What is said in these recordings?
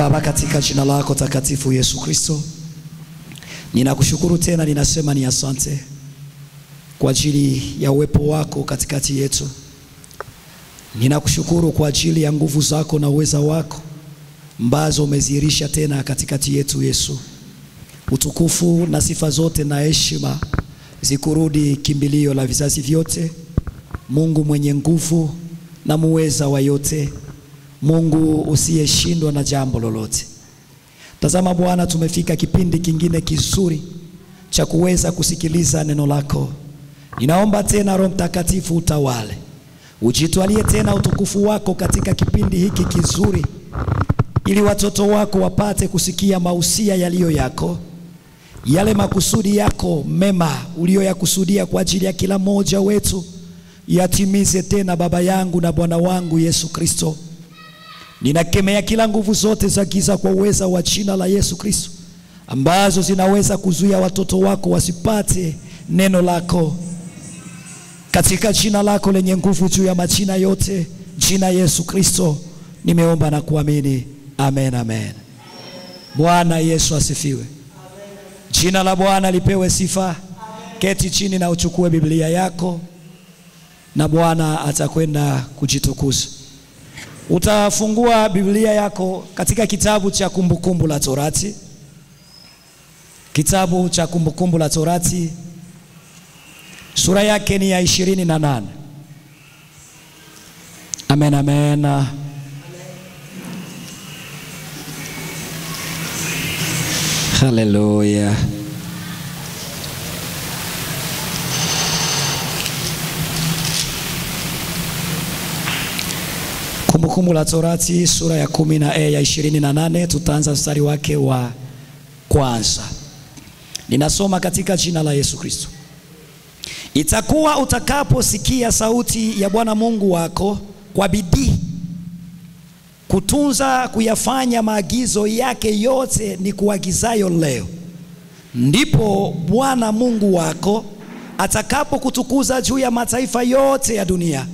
Baba, katika jina lako takatifu Yesu Kristo, ninakushukuru tena, ninasema ni asante kwa ajili ya uwepo wako katikati yetu. Ninakushukuru kwa ajili ya nguvu zako na uweza wako ambazo umezihirisha tena katikati yetu. Yesu, utukufu na sifa zote na heshima zikurudi, kimbilio la vizazi vyote, Mungu mwenye nguvu na muweza wa yote, Mungu usiyeshindwa na jambo lolote. Tazama Bwana, tumefika kipindi kingine kizuri cha kuweza kusikiliza neno lako. Ninaomba tena Roho Mtakatifu utawale, ujitwalie tena utukufu wako katika kipindi hiki kizuri, ili watoto wako wapate kusikia mausia yaliyo yako, yale makusudi yako mema uliyoyakusudia kwa ajili ya kila mmoja wetu, yatimize tena, Baba yangu na Bwana wangu Yesu Kristo. Ninakemea kila nguvu zote za giza kwa uweza wa jina la Yesu Kristo, ambazo zinaweza kuzuia watoto wako wasipate neno lako, katika jina lako lenye nguvu juu ya majina yote, jina Yesu Kristo, nimeomba na kuamini, amen, amen. Bwana Yesu asifiwe. Jina la Bwana lipewe sifa. Keti chini na uchukue Biblia yako, na Bwana atakwenda kujitukuza. Utafungua Biblia yako katika kitabu cha Kumbukumbu la Torati, kitabu cha Kumbukumbu la Torati, sura yake ni ya ishirini na nane. Amen, amen. Haleluya. Kumbukumbu la Torati sura ya kumi na e ya ishirini na nane tutaanza mstari wake wa kwanza. Ninasoma katika jina la Yesu Kristo. Itakuwa utakaposikia sauti ya Bwana Mungu wako kwa bidii kutunza kuyafanya maagizo yake yote ni kuagizayo leo, ndipo Bwana Mungu wako atakapokutukuza juu ya mataifa yote ya dunia,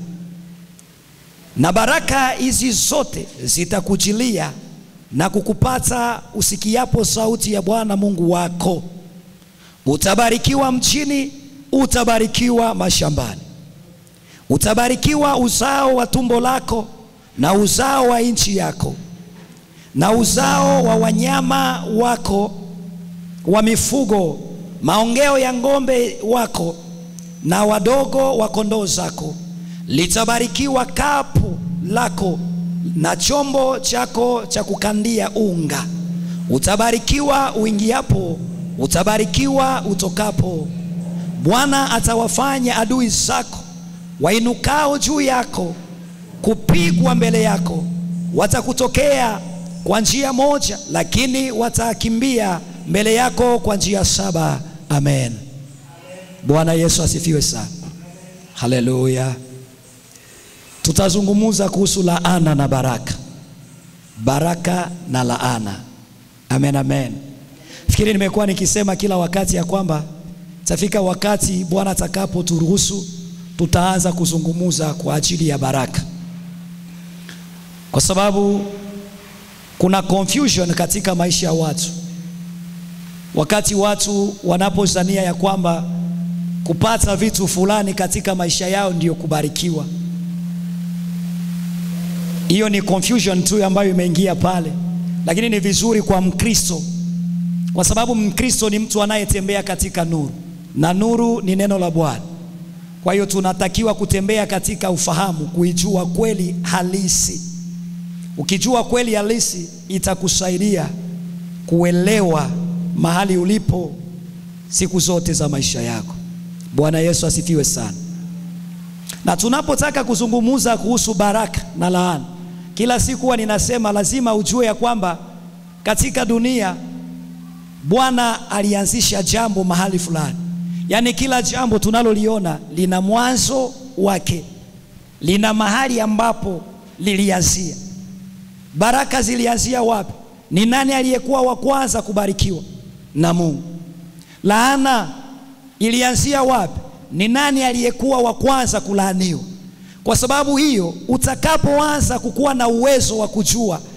na baraka hizi zote zitakujilia na kukupata usikiapo sauti ya Bwana Mungu wako. Utabarikiwa mchini, utabarikiwa mashambani, utabarikiwa uzao wa tumbo lako na uzao wa nchi yako na uzao wa wanyama wako wa mifugo, maongeo ya ng'ombe wako na wadogo wa kondoo zako. Litabarikiwa kapu lako na chombo chako cha kukandia unga. Utabarikiwa uingiapo, utabarikiwa utokapo. Bwana atawafanya adui zako wainukao juu yako kupigwa mbele yako. Watakutokea kwa njia moja, lakini watakimbia mbele yako kwa njia saba. Amen. Bwana Yesu asifiwe sana. Haleluya. Tutazungumza kuhusu laana na baraka, baraka na laana. Amen, amen. Fikiri nimekuwa nikisema kila wakati ya kwamba tafika wakati Bwana atakapoturuhusu tutaanza kuzungumza kwa ajili ya baraka kwa sababu kuna confusion katika maisha ya watu, wakati watu wanapozania ya kwamba kupata vitu fulani katika maisha yao ndiyo kubarikiwa. Hiyo ni confusion tu ambayo imeingia pale, lakini ni vizuri kwa Mkristo, kwa sababu Mkristo ni mtu anayetembea katika nuru na nuru ni neno la Bwana. Kwa hiyo tunatakiwa kutembea katika ufahamu, kuijua kweli halisi. Ukijua kweli halisi itakusaidia kuelewa mahali ulipo siku zote za maisha yako. Bwana Yesu asifiwe sana. Na tunapotaka kuzungumza kuhusu baraka na laana, kila siku huwa ninasema lazima ujue ya kwamba katika dunia Bwana alianzisha jambo mahali fulani. Yaani kila jambo tunaloliona lina mwanzo wake, lina mahali ambapo lilianzia. Baraka zilianzia wapi? Ni nani aliyekuwa wa kwanza kubarikiwa na Mungu? Laana ilianzia wapi? Ni nani aliyekuwa wa kwanza kulaaniwa? Kwa sababu hiyo, utakapoanza kukuwa na uwezo wa kujua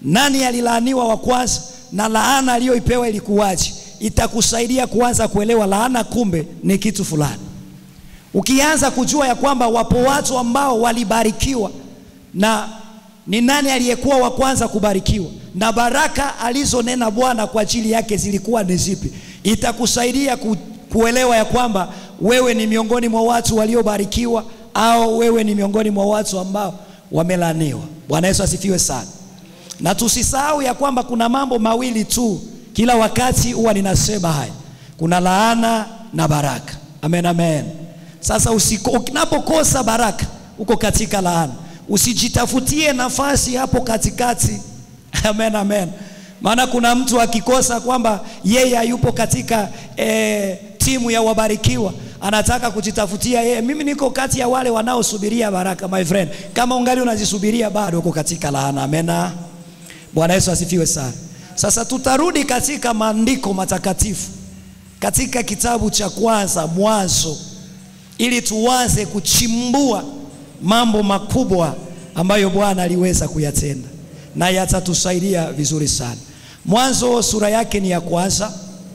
nani alilaaniwa wa kwanza na laana aliyoipewa ilikuwaje, itakusaidia kuanza kuelewa laana kumbe ni kitu fulani. Ukianza kujua ya kwamba wapo watu ambao walibarikiwa na ni nani aliyekuwa wa kwanza kubarikiwa na baraka alizonena Bwana kwa ajili yake zilikuwa ni zipi, itakusaidia ku, kuelewa ya kwamba wewe ni miongoni mwa watu waliobarikiwa au wewe ni miongoni mwa watu ambao wamelaaniwa. Bwana Yesu asifiwe sana. Na tusisahau ya kwamba kuna mambo mawili tu kila wakati huwa ninasema haya, kuna laana na baraka. Amen, amen. Sasa unapokosa baraka uko katika laana, usijitafutie nafasi hapo katikati. Amen, amen. Maana kuna mtu akikosa kwamba yeye hayupo katika eh, timu ya wabarikiwa anataka kujitafutia yeye, mimi niko kati ya wale wanaosubiria baraka. My friend, kama ungali unazisubiria bado uko katika laana. Amena. Bwana Yesu asifiwe sana. Sasa tutarudi katika maandiko matakatifu katika kitabu cha kwanza Mwanzo, ili tuanze kuchimbua mambo makubwa ambayo Bwana aliweza kuyatenda na yatatusaidia vizuri sana. Mwanzo sura yake ni ya kwanza.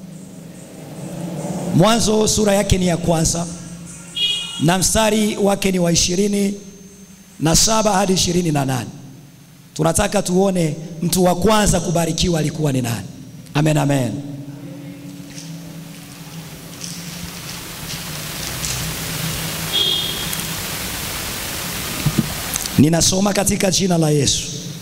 Mwanzo sura yake ni ya kwanza na mstari wake ni wa ishirini na saba hadi ishirini na nane. Tunataka tuone mtu wa kwanza kubarikiwa alikuwa ni nani? Amen, amen. Ninasoma katika jina la Yesu.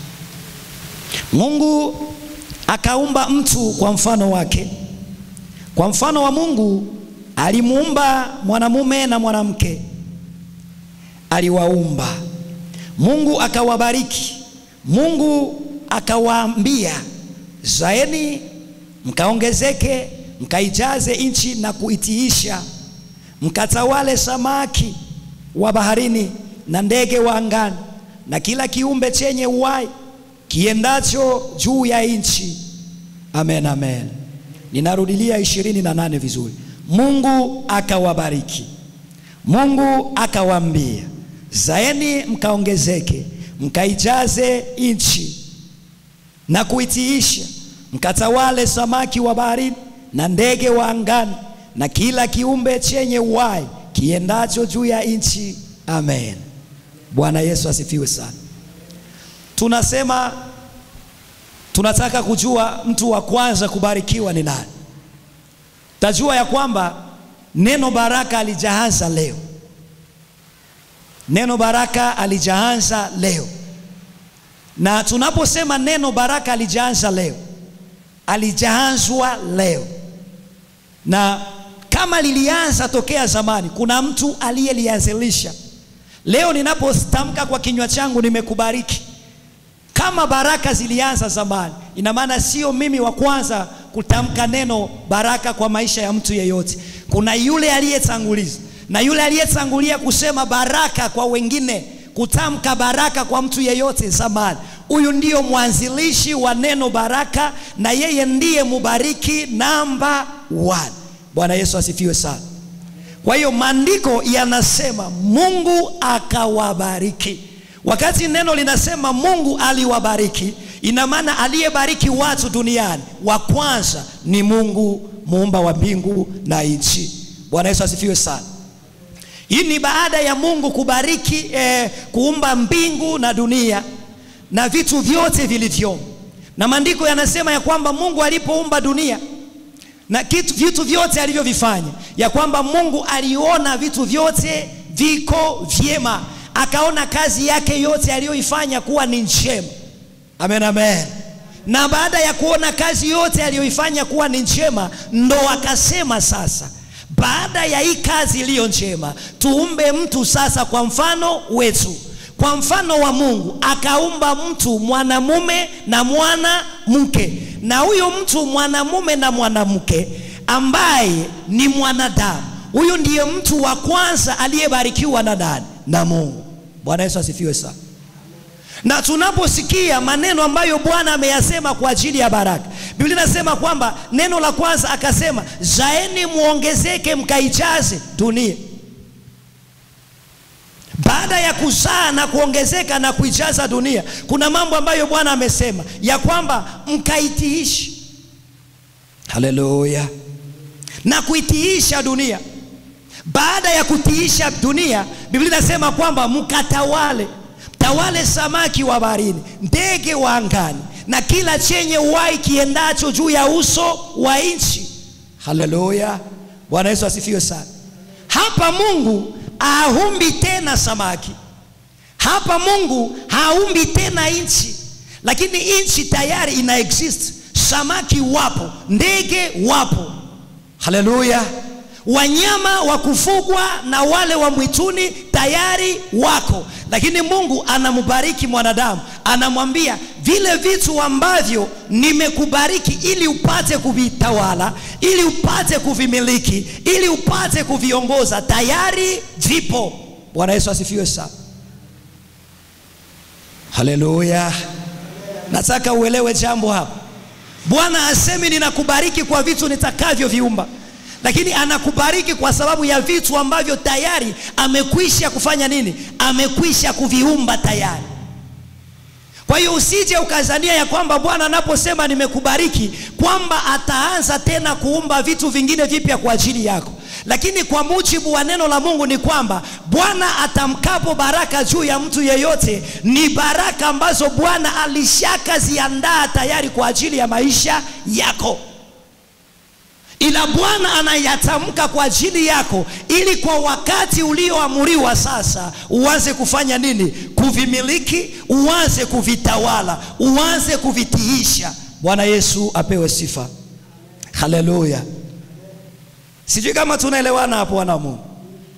Mungu akaumba mtu kwa mfano wake, kwa mfano wa Mungu alimuumba mwanamume na mwanamke, aliwaumba. Mungu akawabariki. Mungu akawaambia, zaeni mkaongezeke, mkaijaze nchi na kuitiisha, mkatawale samaki wa baharini na ndege wa angani na kila kiumbe chenye uhai kiendacho juu ya nchi. Amen, amen. Ninarudilia ishirini na nane vizuri. Mungu akawabariki, Mungu akawaambia, zaeni mkaongezeke, mkaijaze nchi na kuitiisha, mkatawale samaki wa baharini na ndege wa angani na kila kiumbe chenye uhai kiendacho juu ya nchi. Amen. Bwana Yesu asifiwe sana. Tunasema tunataka kujua mtu wa kwanza kubarikiwa ni nani. Tajua ya kwamba neno baraka alijaanza leo, neno baraka alijaanza leo. Na tunaposema neno baraka alijaanza leo, alijaanzwa leo, na kama lilianza tokea zamani, kuna mtu aliyelianzilisha. Leo ninapotamka kwa kinywa changu nimekubariki, kama baraka zilianza zamani, ina maana sio mimi wa kwanza kutamka neno baraka kwa maisha ya mtu yeyote. Kuna yule aliyetanguliza, na yule aliyetangulia kusema baraka kwa wengine, kutamka baraka kwa mtu yeyote zamani, huyu ndiyo mwanzilishi wa neno baraka, na yeye ndiye mubariki namba one. Bwana Yesu asifiwe sana. Kwa hiyo maandiko yanasema Mungu akawabariki. Wakati neno linasema Mungu aliwabariki, ina maana aliyebariki watu duniani wa kwanza ni Mungu muumba wa mbingu na nchi. Bwana Yesu asifiwe sana. Hii ni baada ya Mungu kubariki eh, kuumba mbingu na dunia na vitu vyote vilivyomo, na maandiko yanasema ya kwamba Mungu alipoumba dunia na kitu, vitu vyote alivyovifanya, ya kwamba Mungu aliona vitu vyote viko vyema, akaona kazi yake yote aliyoifanya kuwa ni njema. Amen, amen. Na baada ya kuona kazi yote aliyoifanya kuwa ni njema, ndo akasema sasa, baada ya hii kazi iliyo njema, tuumbe mtu sasa kwa mfano wetu, kwa mfano wa Mungu. Akaumba mtu mwanamume na mwanamke na huyo mtu mwanamume na mwanamke ambaye ni mwanadamu, huyu ndiye mtu wa kwanza aliyebarikiwa na nani? Na Mungu. Bwana Yesu asifiwe sana. Na tunaposikia maneno ambayo Bwana ameyasema kwa ajili ya baraka, Biblia inasema kwamba neno la kwanza akasema, zaeni muongezeke, mkaijaze dunia. baada ya kuzaa na kuongezeka na kuijaza dunia, kuna mambo ambayo Bwana amesema ya kwamba mkaitiishi. Haleluya! na kuitiisha dunia. Baada ya kutiisha dunia, Biblia inasema kwamba mkatawale, tawale samaki wa baharini, ndege wa angani, na kila chenye uhai kiendacho juu ya uso wa nchi. Haleluya! Bwana Yesu asifiwe sana. Hapa Mungu haumbi tena samaki, hapa Mungu haumbi tena nchi, lakini nchi tayari ina exist. Samaki wapo, ndege wapo. Haleluya! Wanyama wa kufugwa na wale wa mwituni tayari wako, lakini Mungu anambariki mwanadamu, anamwambia vile vitu ambavyo nimekubariki ili upate kuvitawala, ili upate kuvimiliki, ili upate kuviongoza, tayari vipo. Bwana Yesu asifiwe sana. Haleluya! Nataka uelewe jambo hapa. Bwana asemi ninakubariki kwa vitu nitakavyoviumba lakini anakubariki kwa sababu ya vitu ambavyo tayari amekwisha kufanya nini? Amekwisha kuviumba tayari. Kwa hiyo usije ukazania ya kwamba Bwana anaposema nimekubariki kwamba ataanza tena kuumba vitu vingine vipya kwa ajili yako, lakini kwa mujibu wa neno la Mungu ni kwamba Bwana atamkapo baraka juu ya mtu yeyote, ni baraka ambazo Bwana alishakaziandaa tayari kwa ajili ya maisha yako ila Bwana anayatamka kwa ajili yako, ili kwa wakati ulioamuriwa sasa uanze kufanya nini? Kuvimiliki, uanze kuvitawala, uanze kuvitiisha. Bwana Yesu apewe sifa, haleluya. Sijui kama tunaelewana hapo, wana Mungu.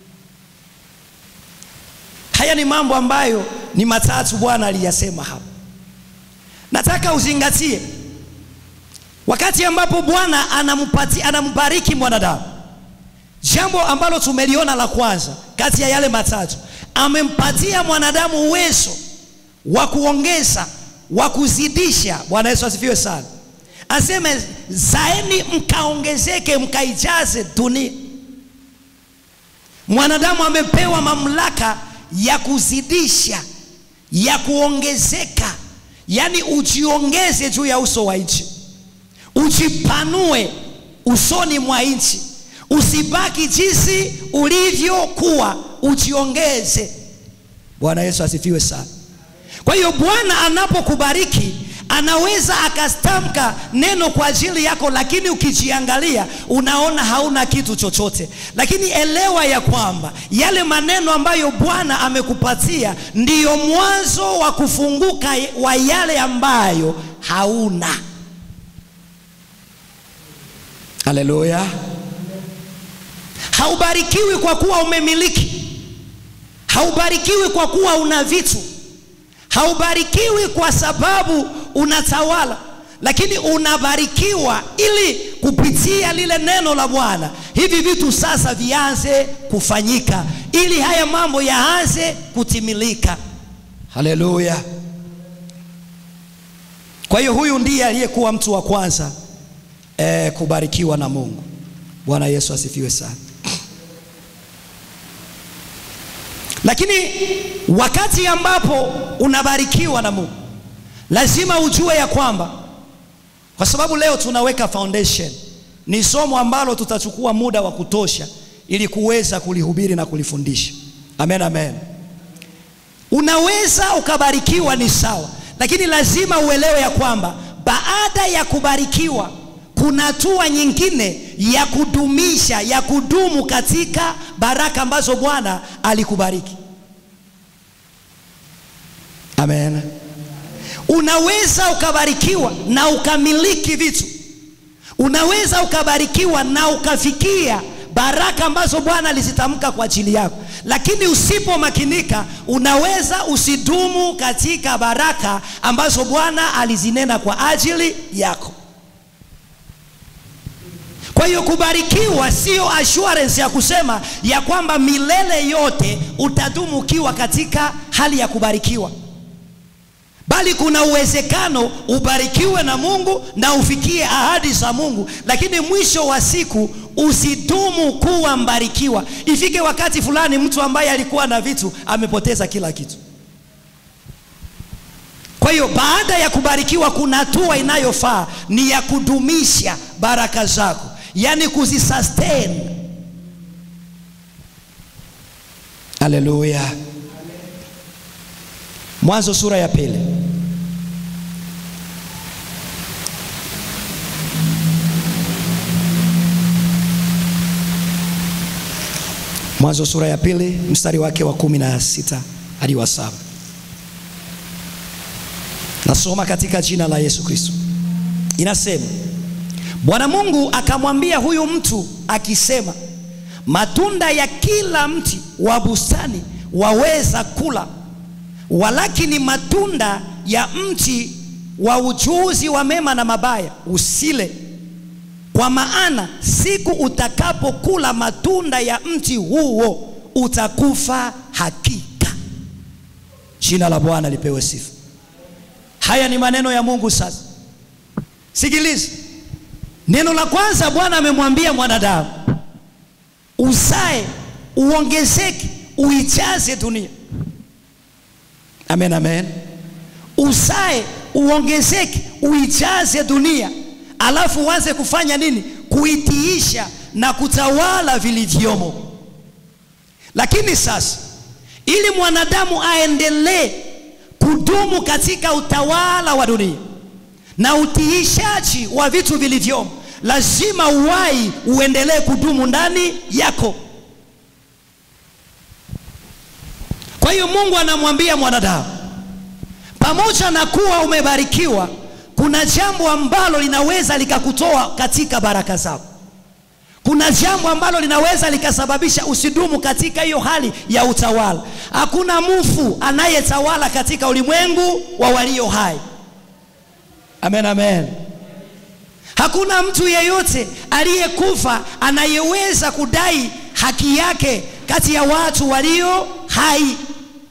Haya ni mambo ambayo ni matatu Bwana aliyasema hapa, nataka uzingatie wakati ambapo Bwana anampati anambariki mwanadamu, jambo ambalo tumeliona la kwanza kati ya yale matatu, amempatia mwanadamu uwezo wa kuongeza, wa kuzidisha. Bwana Yesu asifiwe sana. Aseme zaeni mkaongezeke, mkaijaze dunia. Mwanadamu amepewa mamlaka ya kuzidisha, ya kuongezeka, yaani ujiongeze juu ya uso wa nchi ujipanue usoni mwa nchi, usibaki jinsi ulivyokuwa, ujiongeze. Bwana Yesu asifiwe sana. Kwa hiyo Bwana anapokubariki anaweza akastamka neno kwa ajili yako, lakini ukijiangalia unaona hauna kitu chochote. Lakini elewa ya kwamba yale maneno ambayo Bwana amekupatia ndiyo mwanzo wa kufunguka wa yale ambayo hauna. Haleluya! Haubarikiwi kwa kuwa umemiliki, haubarikiwi kwa kuwa una vitu, haubarikiwi kwa sababu unatawala, lakini unabarikiwa ili kupitia lile neno la Bwana hivi vitu sasa vianze kufanyika, ili haya mambo yaanze kutimilika. Haleluya! Kwa hiyo huyu ndiye aliyekuwa mtu wa kwanza E, kubarikiwa na Mungu. Bwana Yesu asifiwe sana. Lakini wakati ambapo unabarikiwa na Mungu, lazima ujue ya kwamba, kwa sababu leo tunaweka foundation, ni somo ambalo tutachukua muda wa kutosha ili kuweza kulihubiri na kulifundisha. Amen, amen. Unaweza ukabarikiwa ni sawa, lakini lazima uelewe ya kwamba baada ya kubarikiwa kuna hatua nyingine ya kudumisha ya kudumu katika baraka ambazo Bwana alikubariki. Amen. Unaweza ukabarikiwa na ukamiliki vitu, unaweza ukabarikiwa na ukafikia baraka ambazo Bwana alizitamka kwa ajili yako, lakini usipomakinika, unaweza usidumu katika baraka ambazo Bwana alizinena kwa ajili yako. Kwa hiyo kubarikiwa sio assurance ya kusema ya kwamba milele yote utadumu ukiwa katika hali ya kubarikiwa, bali kuna uwezekano ubarikiwe na Mungu na ufikie ahadi za Mungu, lakini mwisho wa siku usidumu kuwa mbarikiwa. Ifike wakati fulani, mtu ambaye alikuwa na vitu amepoteza kila kitu. Kwa hiyo baada ya kubarikiwa, kuna hatua inayofaa ni ya kudumisha baraka zako, yaani kuzisustain. Haleluya! Mwanzo sura ya pili Mwanzo sura ya pili mstari wake wa kumi na sita hadi wa saba. Nasoma katika jina la Yesu Kristo. Inasema, Bwana Mungu akamwambia huyu mtu akisema, matunda ya kila mti wa bustani waweza kula, walakini matunda ya mti wa ujuzi wa mema na mabaya usile, kwa maana siku utakapokula matunda ya mti huo utakufa hakika. Jina la Bwana lipewe sifa. Haya ni maneno ya Mungu. Sasa sikiliza, neno la kwanza Bwana amemwambia mwanadamu, uzae, uongezeke, uijaze dunia. Amen, amen. Uzae, uongezeke, uijaze dunia, alafu uanze kufanya nini? Kuitiisha na kutawala vilivyomo. Lakini sasa, ili mwanadamu aendelee kudumu katika utawala wa dunia na utiishaji wa vitu vilivyomo, lazima uhai uendelee kudumu ndani yako. Kwa hiyo Mungu anamwambia mwanadamu, pamoja na kuwa umebarikiwa, kuna jambo ambalo linaweza likakutoa katika baraka zako. Kuna jambo ambalo linaweza likasababisha usidumu katika hiyo hali ya utawala. Hakuna mfu anayetawala katika ulimwengu wa walio hai. Amen, amen. Hakuna mtu yeyote aliyekufa anayeweza kudai haki yake kati ya watu walio hai.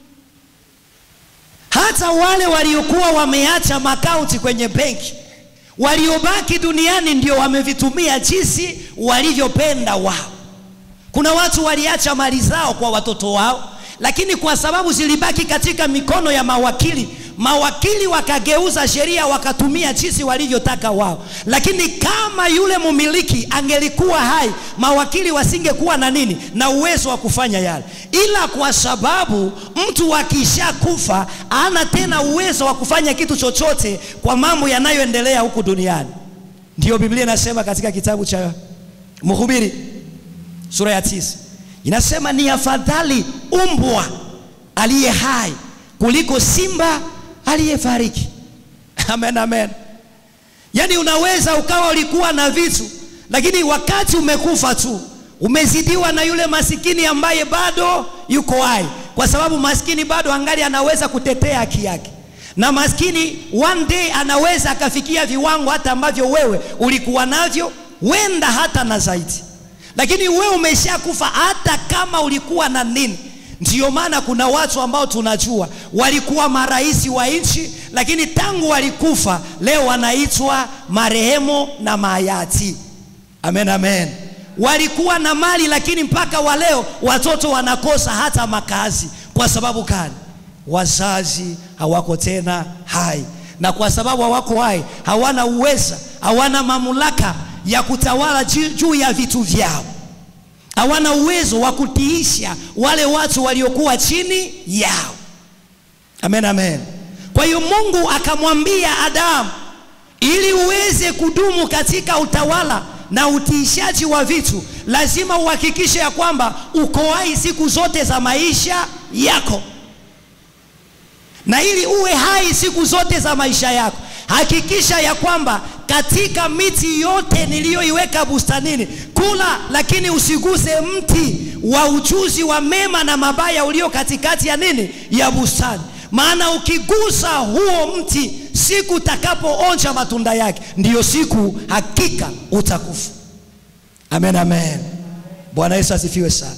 Hata wale waliokuwa wameacha makaunti kwenye benki waliobaki duniani ndio wamevitumia jinsi walivyopenda wao. Kuna watu waliacha mali zao kwa watoto wao, lakini kwa sababu zilibaki katika mikono ya mawakili, mawakili wakageuza sheria wakatumia jinsi walivyotaka wao. Lakini kama yule mumiliki angelikuwa hai, mawakili wasingekuwa na nini, na uwezo wa kufanya yale. Ila kwa sababu mtu akishakufa hana tena uwezo wa kufanya kitu chochote kwa mambo yanayoendelea huku duniani. Ndiyo Biblia inasema katika kitabu cha Mhubiri sura ya tisa inasema ni afadhali umbwa aliye hai kuliko simba aliyefariki. Amen, amen. Yaani unaweza ukawa ulikuwa na vitu, lakini wakati umekufa tu umezidiwa na yule masikini ambaye bado yuko hai, kwa sababu maskini bado angali anaweza kutetea haki yake, na maskini one day anaweza akafikia viwango hata ambavyo wewe ulikuwa navyo, wenda hata na zaidi lakini wewe umeshakufa hata kama ulikuwa na nini. Ndiyo maana kuna watu ambao tunajua walikuwa marais wa nchi, lakini tangu walikufa leo wanaitwa marehemu na mayati. Amen, amen. Walikuwa na mali, lakini mpaka wa leo watoto wanakosa hata makazi. Kwa sababu gani? Wazazi hawako tena hai, na kwa sababu hawako hai, hawana uweza, hawana mamlaka ya kutawala juu ya vitu vyao, hawana uwezo wa kutiisha wale watu waliokuwa chini yao. Amen, amen. Kwa hiyo Mungu akamwambia Adamu, ili uweze kudumu katika utawala na utiishaji wa vitu, lazima uhakikishe ya kwamba uko hai siku zote za maisha yako, na ili uwe hai siku zote za maisha yako hakikisha ya kwamba katika miti yote niliyoiweka bustanini kula, lakini usiguse mti wa ujuzi wa mema na mabaya ulio katikati ya nini, ya bustani. Maana ukigusa huo mti, siku utakapoonja matunda yake, ndiyo siku hakika utakufa. Amen, amen. Bwana Yesu asifiwe sana.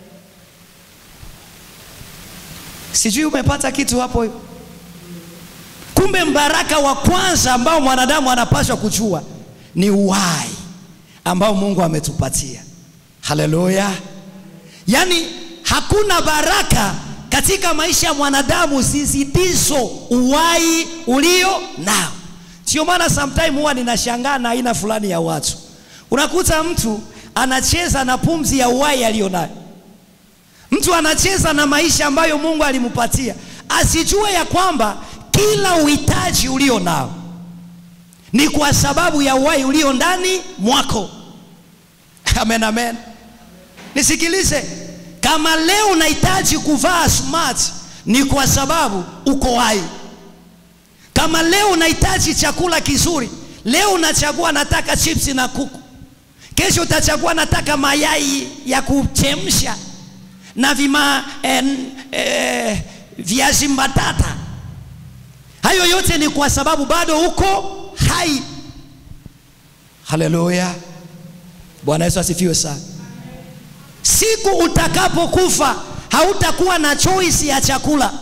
Sijui umepata kitu hapo Kumbe mbaraka wa kwanza ambao mwanadamu anapaswa kujua ni uhai ambao Mungu ametupatia. Haleluya! Yaani hakuna baraka katika maisha ya mwanadamu zizidizo uhai ulio nao. Sio maana sometime huwa ninashangaa na aina fulani ya watu, unakuta mtu anacheza na pumzi ya uhai aliyo nayo. Mtu anacheza na maisha ambayo Mungu alimpatia, asijue ya kwamba kila uhitaji ulio nao ni kwa sababu ya uhai ulio ndani mwako. Amen, amen. Nisikilize, kama leo unahitaji kuvaa smart ni kwa sababu uko hai. Kama leo unahitaji chakula kizuri, leo unachagua nataka chipsi na kuku, kesho utachagua nataka mayai ya kuchemsha na vima eh, eh, viazi mbatata. Hayo yote ni kwa sababu bado uko hai. Haleluya, Bwana Yesu asifiwe sana. Siku utakapokufa hautakuwa na choice ya chakula,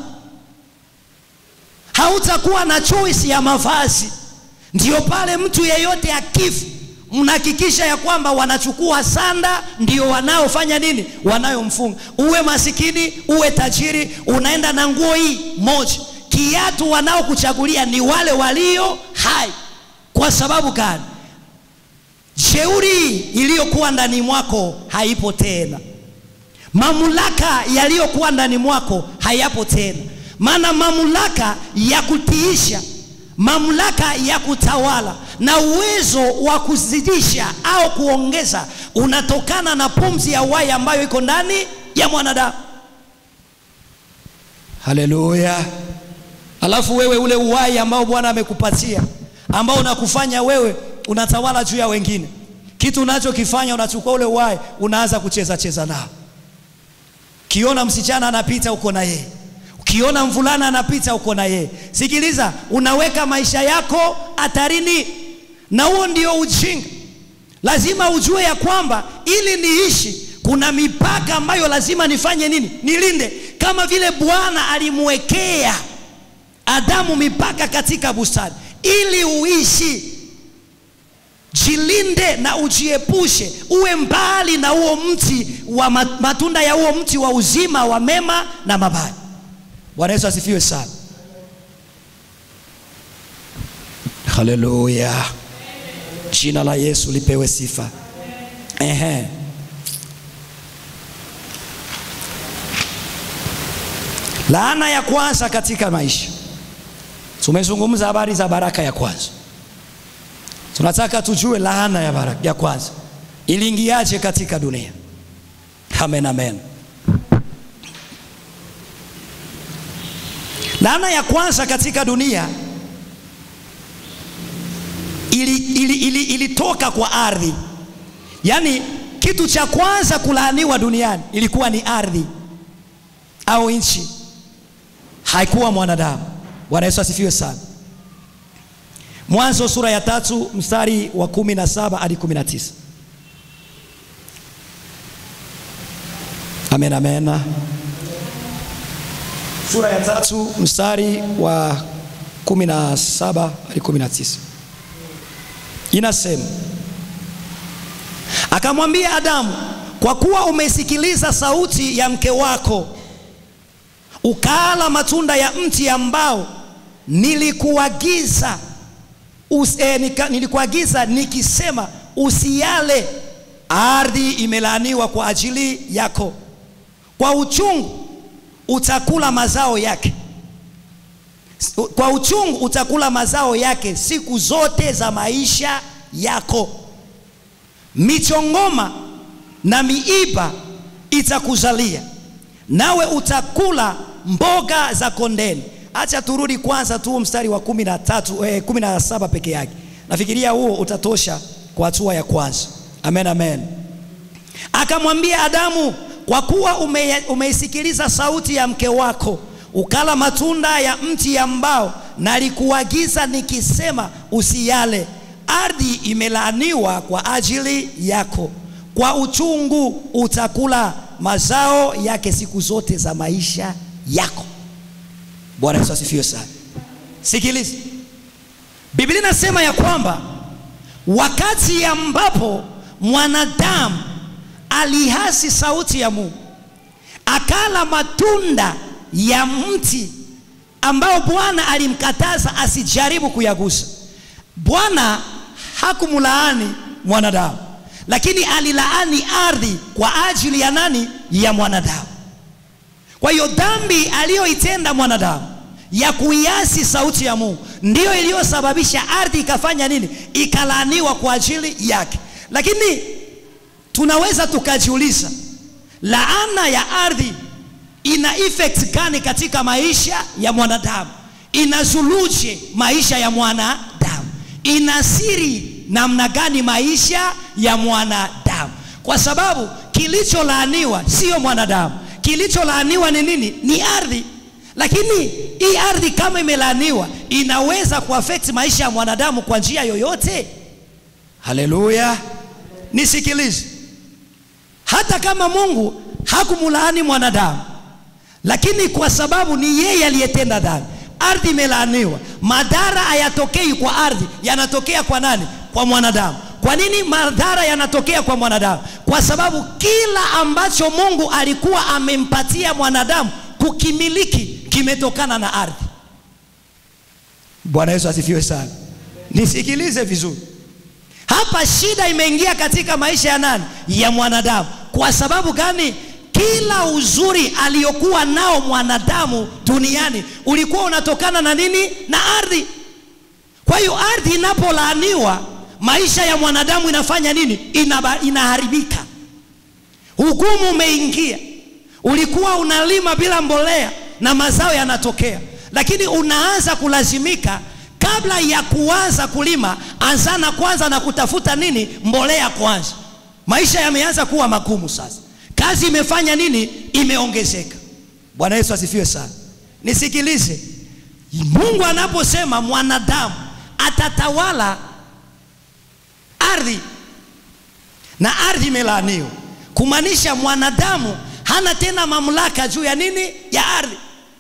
hautakuwa na choice ya mavazi. Ndio pale mtu yeyote akifa, mnahakikisha ya kwamba wanachukua sanda, ndio wanaofanya nini, wanayomfunga. Uwe masikini uwe tajiri, unaenda na nguo hii moja. Kiatu wanaokuchagulia ni wale walio hai. Kwa sababu gani? Jeuri iliyokuwa ndani mwako haipo tena, mamlaka yaliyokuwa ndani mwako hayapo tena. Maana mamlaka ya kutiisha, mamlaka ya kutawala na uwezo wa kuzidisha au kuongeza unatokana na pumzi ya uhai ambayo iko ndani ya mwanadamu. Haleluya! Alafu wewe ule uhai ambao Bwana amekupatia ambao unakufanya wewe unatawala juu ya wengine. Kitu unachokifanya unachukua ule uhai, unaanza kucheza cheza nao. Ukiona msichana anapita, uko na yeye. Ukiona mvulana anapita, uko na yeye. Sikiliza, unaweka maisha yako hatarini, na huo ndio ujinga. Lazima ujue ya kwamba ili niishi, kuna mipaka ambayo lazima nifanye nini, nilinde, kama vile Bwana alimwekea Adamu mipaka katika bustani ili uishi. Jilinde na ujiepushe, uwe mbali na huo mti wa matunda ya huo mti wa uzima wa mema na mabaya. Bwana Yesu asifiwe sana. Haleluya, jina la Yesu lipewe sifa. Ehe. Laana ya kwanza katika maisha Tumezungumza habari za baraka ya kwanza. Tunataka tujue laana ya baraka ya kwanza iliingiaje katika dunia. Amen, amen. Laana ya kwanza katika dunia ilitoka ili, ili, ili kwa ardhi. Yaani kitu cha kwanza kulaaniwa duniani ilikuwa ni ardhi au nchi, haikuwa mwanadamu. Bwana Yesu asifiwe sana. Mwanzo sura ya tatu mstari wa kumi na saba hadi kumi na tisa. Amen, amen. Sura ya tatu mstari wa kumi na saba hadi kumi na tisa inasema, akamwambia Adamu, kwa kuwa umesikiliza sauti ya mke wako ukaala matunda ya mti ambao nilikuagiza us, eh, nika, nilikuagiza nikisema usiale. Ardhi imelaaniwa kwa ajili yako, kwa uchungu utakula mazao yake, kwa uchungu utakula mazao yake siku zote za maisha yako. Michongoma na miiba itakuzalia, nawe utakula mboga za kondeni. Acha turudi kwanza tu mstari wa kumi na tatu eh, kumi na saba peke yake. Nafikiria huo utatosha kwa hatua ya kwanza. Amen, amen. Akamwambia Adamu, kwa kuwa ume, umeisikiliza sauti ya mke wako ukala matunda ya mti ambao nalikuagiza nikisema usiyale, ardhi imelaaniwa kwa ajili yako, kwa uchungu utakula mazao yake siku zote za maisha yako. Bwana Yesu asifiwe sana. Sikiliza, Biblia inasema ya kwamba wakati ambapo mwanadamu alihasi sauti ya Mungu akala matunda ya mti ambao Bwana alimkataza asijaribu kuyagusa. Bwana hakumlaani mwanadamu, lakini alilaani ardhi kwa ajili ya nani? Ya mwanadamu. Kwa hiyo dhambi aliyoitenda mwanadamu ya kuiasi sauti ya Mungu ndiyo iliyosababisha ardhi ikafanya nini? Ikalaaniwa kwa ajili yake. Lakini tunaweza tukajiuliza, laana ya ardhi ina effect gani katika maisha ya mwanadamu? Inazuluje maisha ya mwanadamu? Inasiri namna gani maisha ya mwanadamu? Kwa sababu kilicholaaniwa sio mwanadamu, kilicholaaniwa ni nini? Ni ardhi. Lakini hii ardhi kama imelaaniwa, inaweza kuaffect maisha ya mwanadamu kwa njia yoyote? Haleluya, nisikilize. Hata kama Mungu hakumlaani mwanadamu, lakini kwa sababu ni yeye aliyetenda dhambi, ardhi imelaaniwa. Madhara hayatokei kwa ardhi, yanatokea kwa nani? Kwa mwanadamu. Kwa nini madhara yanatokea kwa mwanadamu? Kwa sababu kila ambacho Mungu alikuwa amempatia mwanadamu kukimiliki kimetokana na ardhi. Bwana Yesu asifiwe sana. Nisikilize vizuri hapa, shida imeingia katika maisha ya nani? Ya mwanadamu. Kwa sababu gani? Kila uzuri aliyokuwa nao mwanadamu duniani ulikuwa unatokana na nini? Na ardhi. Kwa hiyo ardhi inapolaaniwa, maisha ya mwanadamu inafanya nini? Inaba, inaharibika. Hukumu umeingia. Ulikuwa unalima bila mbolea na mazao yanatokea, lakini unaanza kulazimika kabla ya kuanza kulima, anzana kwanza na kutafuta nini? Mbolea kwanza. Maisha yameanza kuwa magumu sasa. Kazi imefanya nini? Imeongezeka. Bwana Yesu asifiwe sana. Nisikilize, Mungu anaposema mwanadamu atatawala ardhi na ardhi imelaaniwa, kumaanisha mwanadamu hana tena mamlaka juu ya nini? Ya ardhi.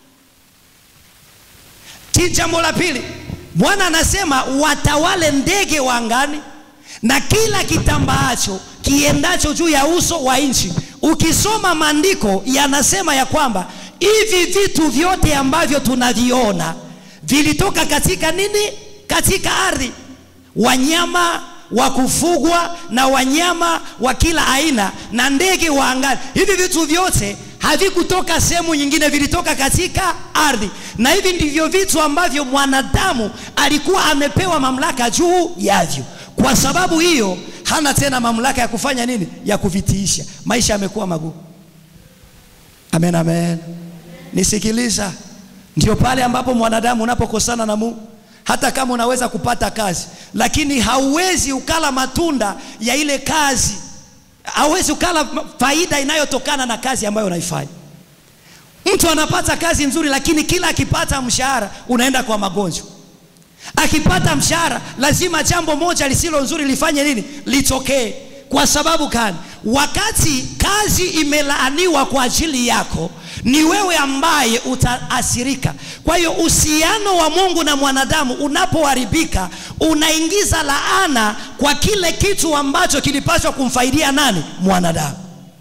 Jambo la pili, Bwana anasema watawale ndege wa angani na kila kitambaacho kiendacho juu ya uso wa nchi. Ukisoma maandiko yanasema ya kwamba hivi vitu vyote ambavyo tunaviona vilitoka katika nini? Katika ardhi. Wanyama wa kufugwa na wanyama wa kila aina na ndege wa angani, hivi vitu vyote havikutoka sehemu nyingine, vilitoka katika ardhi, na hivi ndivyo vitu ambavyo mwanadamu alikuwa amepewa mamlaka juu yavyo. Kwa sababu hiyo hana tena mamlaka ya kufanya nini? Ya kuvitiisha. Maisha yamekuwa magumu. Amen, amen. Nisikiliza, ndio pale ambapo mwanadamu unapokosana na Mungu. Hata kama unaweza kupata kazi, lakini hauwezi ukala matunda ya ile kazi, hauwezi ukala faida inayotokana na kazi ambayo unaifanya. Mtu anapata kazi nzuri, lakini kila akipata mshahara unaenda kwa magonjwa akipata mshahara lazima jambo moja lisilo nzuri lifanye nini? Litokee. Kwa sababu gani? Wakati kazi imelaaniwa kwa ajili yako, ni wewe ambaye utaathirika. Kwa hiyo uhusiano wa Mungu na mwanadamu unapoharibika, unaingiza laana kwa kile kitu ambacho kilipaswa kumfaidia nani? Mwanadamu.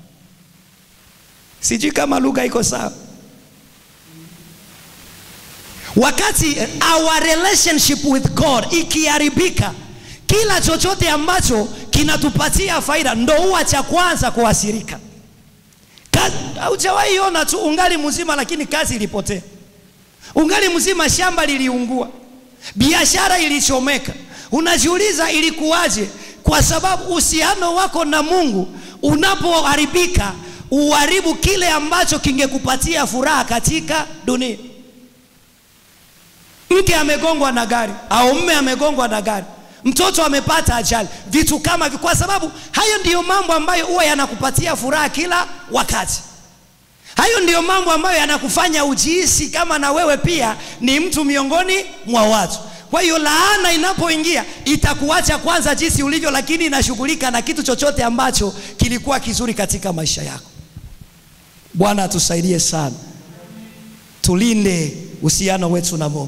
Sijui kama lugha iko sawa. Wakati our relationship with God ikiharibika, kila chochote ambacho kinatupatia faida ndo huwa cha kwanza kuathirika. Haujawahi ona tu ungali mzima, lakini kazi ilipotea, ungali mzima, shamba liliungua, biashara ilichomeka. Unajiuliza ilikuwaje? Kwa sababu uhusiano wako na Mungu unapoharibika, uharibu kile ambacho kingekupatia furaha katika dunia. Mke amegongwa na gari au mme amegongwa na gari, mtoto amepata ajali, vitu kama hivyo, kwa sababu hayo ndiyo mambo ambayo huwa yanakupatia furaha kila wakati. Hayo ndiyo mambo ambayo yanakufanya ujihisi kama na wewe pia ni mtu miongoni mwa watu. Kwa hiyo laana inapoingia itakuacha kwanza jinsi ulivyo, lakini inashughulika na kitu chochote ambacho kilikuwa kizuri katika maisha yako. Bwana atusaidie sana, tulinde uhusiano wetu na Mungu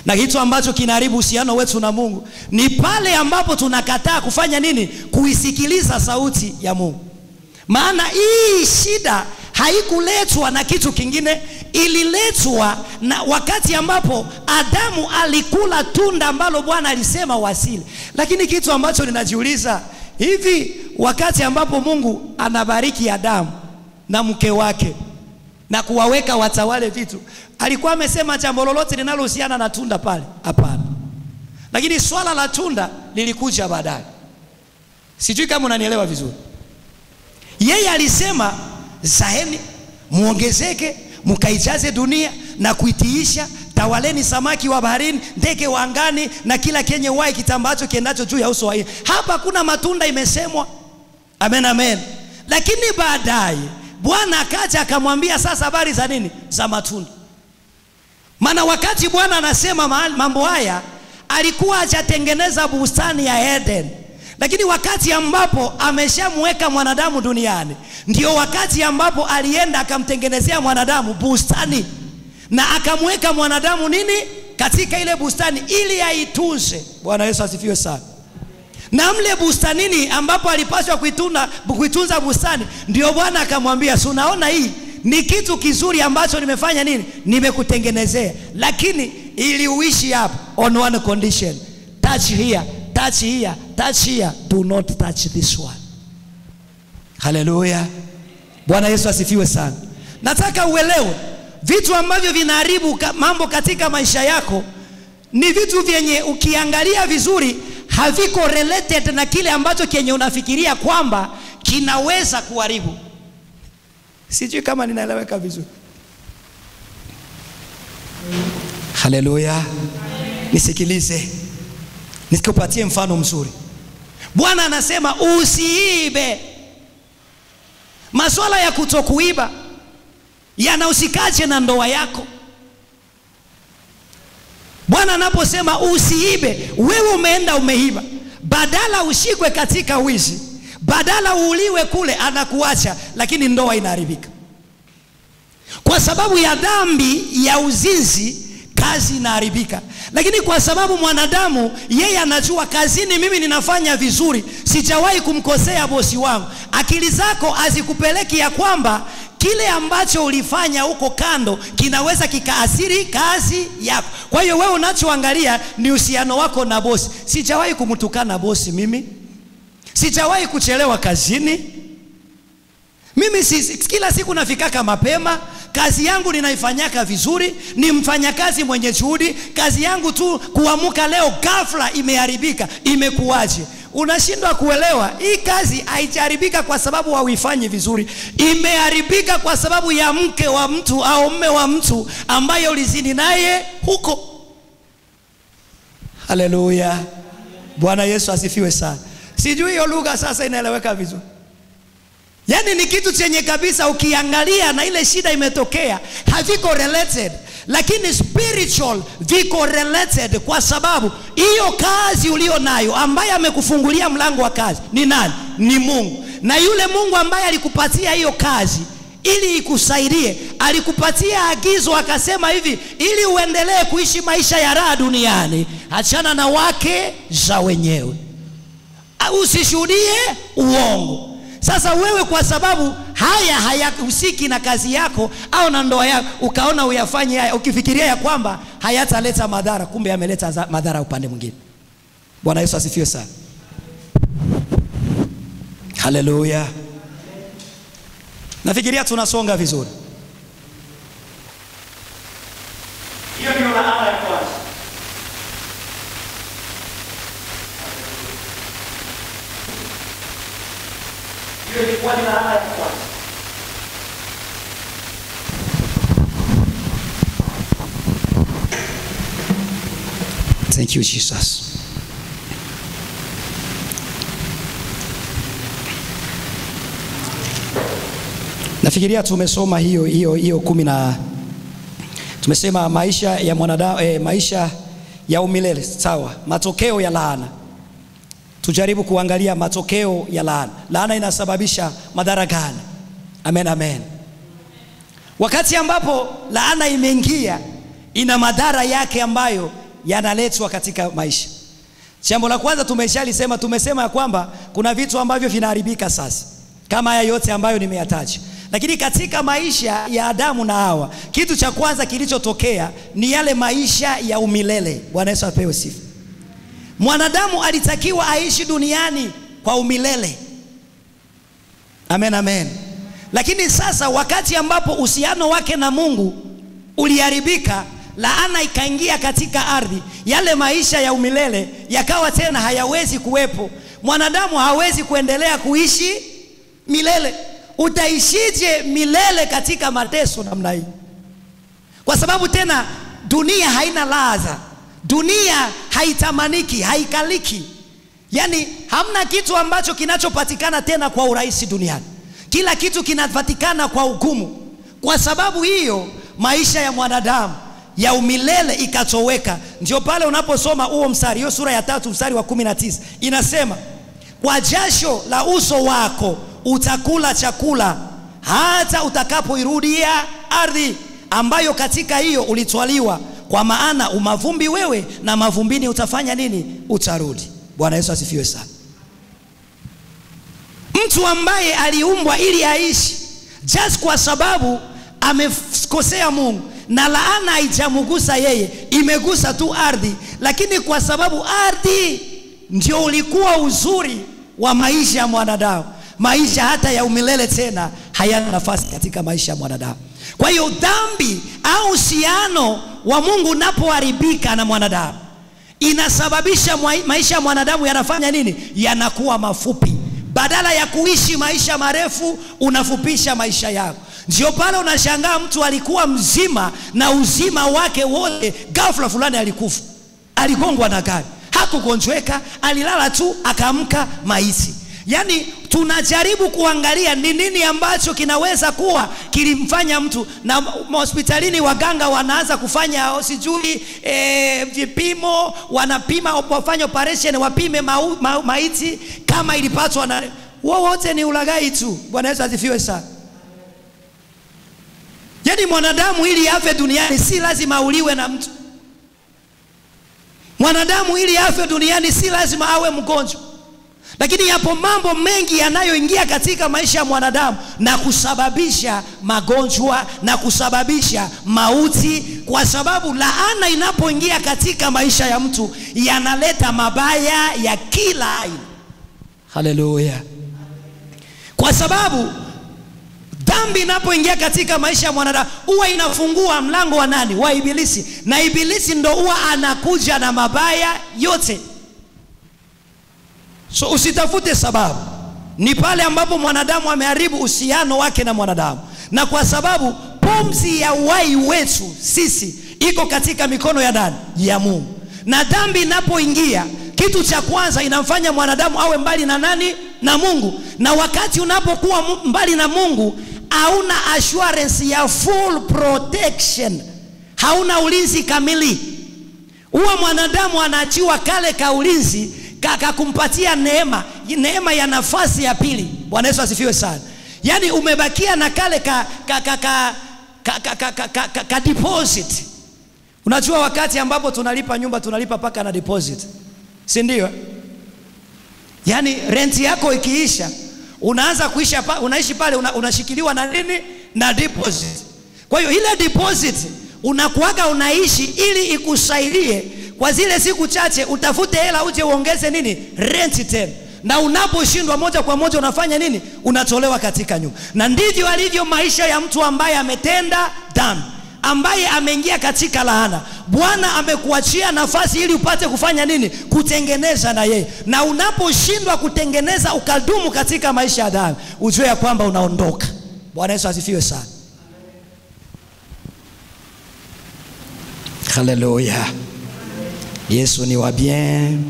na kitu ambacho kinaharibu uhusiano wetu na Mungu ni pale ambapo tunakataa kufanya nini? Kuisikiliza sauti ya Mungu. Maana hii shida haikuletwa na kitu kingine, ililetwa na wakati ambapo Adamu alikula tunda ambalo Bwana alisema wasile. Lakini kitu ambacho ninajiuliza hivi, wakati ambapo Mungu anabariki Adamu na mke wake na kuwaweka watawale vitu, alikuwa amesema jambo lolote linalohusiana na tunda pale? Hapana. Lakini swala la tunda lilikuja baadaye. Sijui kama unanielewa vizuri. Yeye alisema zaeni, muongezeke, mukaijaze dunia na kuitiisha, tawaleni samaki wa baharini, ndege wa angani na kila kenye uhai kitambacho kiendacho juu ya uso wa nchi. Hapa kuna matunda imesemwa. Amen, amen. Lakini baadaye Bwana akaja akamwambia sasa habari za nini? Za matunda. Maana wakati Bwana anasema mambo haya alikuwa hajatengeneza bustani ya Eden, lakini wakati ambapo ameshamweka mwanadamu duniani, ndio wakati ambapo alienda akamtengenezea mwanadamu bustani na akamweka mwanadamu nini katika ile bustani ili aitunze. Bwana Yesu asifiwe sana. Na mle bustanini ambapo alipaswa kuituna, kuitunza bustani, ndio Bwana akamwambia, si unaona hii ni kitu kizuri ambacho nimefanya nini, nimekutengenezea, lakini ili uishi hapa on one condition, touch here, touch here, touch here, do not touch this one. Haleluya, Bwana Yesu asifiwe sana. Nataka uelewe vitu ambavyo vinaharibu mambo katika maisha yako ni vitu vyenye ukiangalia vizuri haviko related na kile ambacho kenye unafikiria kwamba kinaweza kuharibu. Sijui kama ninaeleweka vizuri. Haleluya, nisikilize, nikupatie mfano mzuri. Bwana anasema usiibe. Masuala ya kutokuiba yanahusikaje na ndoa yako? Bwana anaposema usiibe, wewe umeenda umeiba, badala ushikwe katika wizi, badala uuliwe kule, anakuacha, lakini ndoa inaharibika kwa sababu ya dhambi ya uzinzi. Kazi inaharibika, lakini kwa sababu mwanadamu yeye anajua kazini, mimi ninafanya vizuri, sijawahi kumkosea bosi wangu. Akili zako hazikupeleki ya kwamba kile ambacho ulifanya huko kando kinaweza kikaathiri kazi yako. Kwa hiyo wewe unachoangalia ni uhusiano wako na bosi. Sijawahi kumtukana bosi mimi, sijawahi kuchelewa kazini mimi si, kila siku nafikaka mapema, kazi yangu ninaifanyaka vizuri, ni mfanyakazi mwenye juhudi. Kazi yangu tu kuamuka leo ghafla imeharibika, imekuwaje? Unashindwa kuelewa. Hii kazi haijaharibika kwa sababu hauifanyi vizuri, imeharibika kwa sababu ya mke wa mtu au mme wa mtu ambaye ulizini naye huko. Haleluya, Bwana Yesu asifiwe sana. Sijui hiyo lugha sasa inaeleweka vizuri. Yaani ni kitu chenye kabisa, ukiangalia na ile shida imetokea, haviko related, lakini spiritual viko related, kwa sababu hiyo kazi ulio nayo, ambaye amekufungulia mlango wa kazi ni nani? Ni Mungu. Na yule Mungu ambaye alikupatia hiyo kazi ili ikusaidie, alikupatia agizo akasema hivi, ili uendelee kuishi maisha ya raha duniani, achana na wake za wenyewe, usishuhudie uongo. Sasa wewe kwa sababu haya hayahusiki na kazi yako au na ndoa yako, ukaona uyafanye haya ukifikiria ya kwamba hayataleta madhara, kumbe yameleta madhara upande mwingine. Bwana Yesu asifiwe sana, haleluya. Nafikiria tunasonga vizuri. Hiyo ndio laana ya kwanza. Hiyo ilikuwa ni laana ya kwanza. Thank you Jesus. Nafikiria tumesoma hiyo hiyo hiyo kumi na tumesema maisha ya mwanadamu eh, maisha ya umilele sawa, matokeo ya laana tujaribu kuangalia matokeo ya laana. Laana inasababisha madhara gani? Amen, amen. Wakati ambapo laana imeingia, ina madhara yake ambayo yanaletwa katika maisha. Jambo la kwanza tumeshalisema, tumesema ya kwamba kuna vitu ambavyo vinaharibika sasa, kama haya yote ambayo nimeyataja. Lakini katika maisha ya Adamu na Hawa, kitu cha kwanza kilichotokea ni yale maisha ya umilele. Bwana Yesu apewe sifa. Mwanadamu alitakiwa aishi duniani kwa umilele. Amen, amen. Lakini sasa wakati ambapo uhusiano wake na Mungu uliharibika, laana ikaingia katika ardhi, yale maisha ya umilele yakawa tena hayawezi kuwepo. Mwanadamu hawezi kuendelea kuishi milele. Utaishije milele katika mateso namna hii? Kwa sababu tena dunia haina ladha, dunia haitamaniki, haikaliki. Yaani hamna kitu ambacho kinachopatikana tena kwa urahisi duniani. Kila kitu kinapatikana kwa hukumu. Kwa sababu hiyo maisha ya mwanadamu ya umilele ikatoweka. Ndio pale unaposoma huo mstari, hiyo sura ya tatu mstari wa kumi na tisa inasema, kwa jasho la uso wako utakula chakula hata utakapoirudia ardhi ambayo katika hiyo ulitwaliwa, kwa maana umavumbi wewe, na mavumbini utafanya nini? Utarudi. Bwana Yesu asifiwe sana. Mtu ambaye aliumbwa ili aishi, just kwa sababu amekosea Mungu na laana haijamgusa yeye, imegusa tu ardhi, lakini kwa sababu ardhi ndio ulikuwa uzuri wa maisha ya mwanadamu, maisha hata ya umilele tena hayana nafasi katika maisha ya mwanadamu. Kwa hiyo dhambi au uhusiano wa Mungu unapoharibika na mwanadamu inasababisha maisha ya mwanadamu yanafanya nini? Yanakuwa mafupi. Badala ya kuishi maisha marefu, unafupisha maisha yako. Ndio pale unashangaa mtu alikuwa mzima na uzima wake wote, ghafla fulani alikufa, aligongwa na gari, hakugonjweka, alilala tu akaamka maiti. Yaani tunajaribu kuangalia ni nini ambacho kinaweza kuwa kilimfanya mtu, na hospitalini waganga wanaanza kufanya sijui e, vipimo, wanapima wafanye operation, wapime mau, ma, maiti kama ilipatwa na wowote, ni ulaghai tu. Bwana Yesu asifiwe sana. Yaani mwanadamu ili afe duniani si lazima auliwe na mtu. Mwanadamu ili afe duniani si lazima awe mgonjwa. Lakini yapo mambo mengi yanayoingia katika maisha ya mwanadamu na kusababisha magonjwa na kusababisha mauti, kwa sababu laana inapoingia katika maisha ya mtu yanaleta mabaya ya kila aina. Haleluya! Kwa sababu dhambi inapoingia katika maisha ya mwanadamu huwa inafungua mlango wa nani? Wa Ibilisi, na Ibilisi ndo huwa anakuja na mabaya yote. So usitafute sababu, ni pale ambapo mwanadamu ameharibu uhusiano wake na mwanadamu, na kwa sababu pumzi ya uhai wetu sisi iko katika mikono ya nani? Ya Mungu. Na dhambi inapoingia, kitu cha kwanza inamfanya mwanadamu awe mbali na nani? Na Mungu. Na wakati unapokuwa mbali na Mungu, hauna assurance ya full protection, hauna ulinzi kamili. Huwa mwanadamu anaachiwa kale ka ulinzi kakakumpatia neema, neema ya nafasi ya pili. Bwana Yesu asifiwe sana. Yaani umebakia na kale ka, ka, ka, ka, ka, ka, ka, ka, ka, ka deposit. Unajua wakati ambapo tunalipa nyumba tunalipa paka na deposit, si ndio? Yaani renti yako ikiisha unaanza kuisha pa, unaishi pale una, unashikiliwa na nini? Na deposit. Kwa hiyo ile deposit unakuaga unaishi ili ikusaidie kwa zile siku chache utafute hela uje uongeze nini renti tena, na unaposhindwa moja kwa moja unafanya nini? Unatolewa katika nyumba. Na ndivyo alivyo maisha ya mtu ambaye ametenda dhambi, ambaye ameingia katika laana. Bwana amekuachia nafasi ili upate kufanya nini? Kutengeneza na yeye, na unaposhindwa kutengeneza ukadumu katika maisha ya dhambi, ujue ya kwamba unaondoka. Bwana Yesu asifiwe sana. Haleluya. Yesu ni wa bien.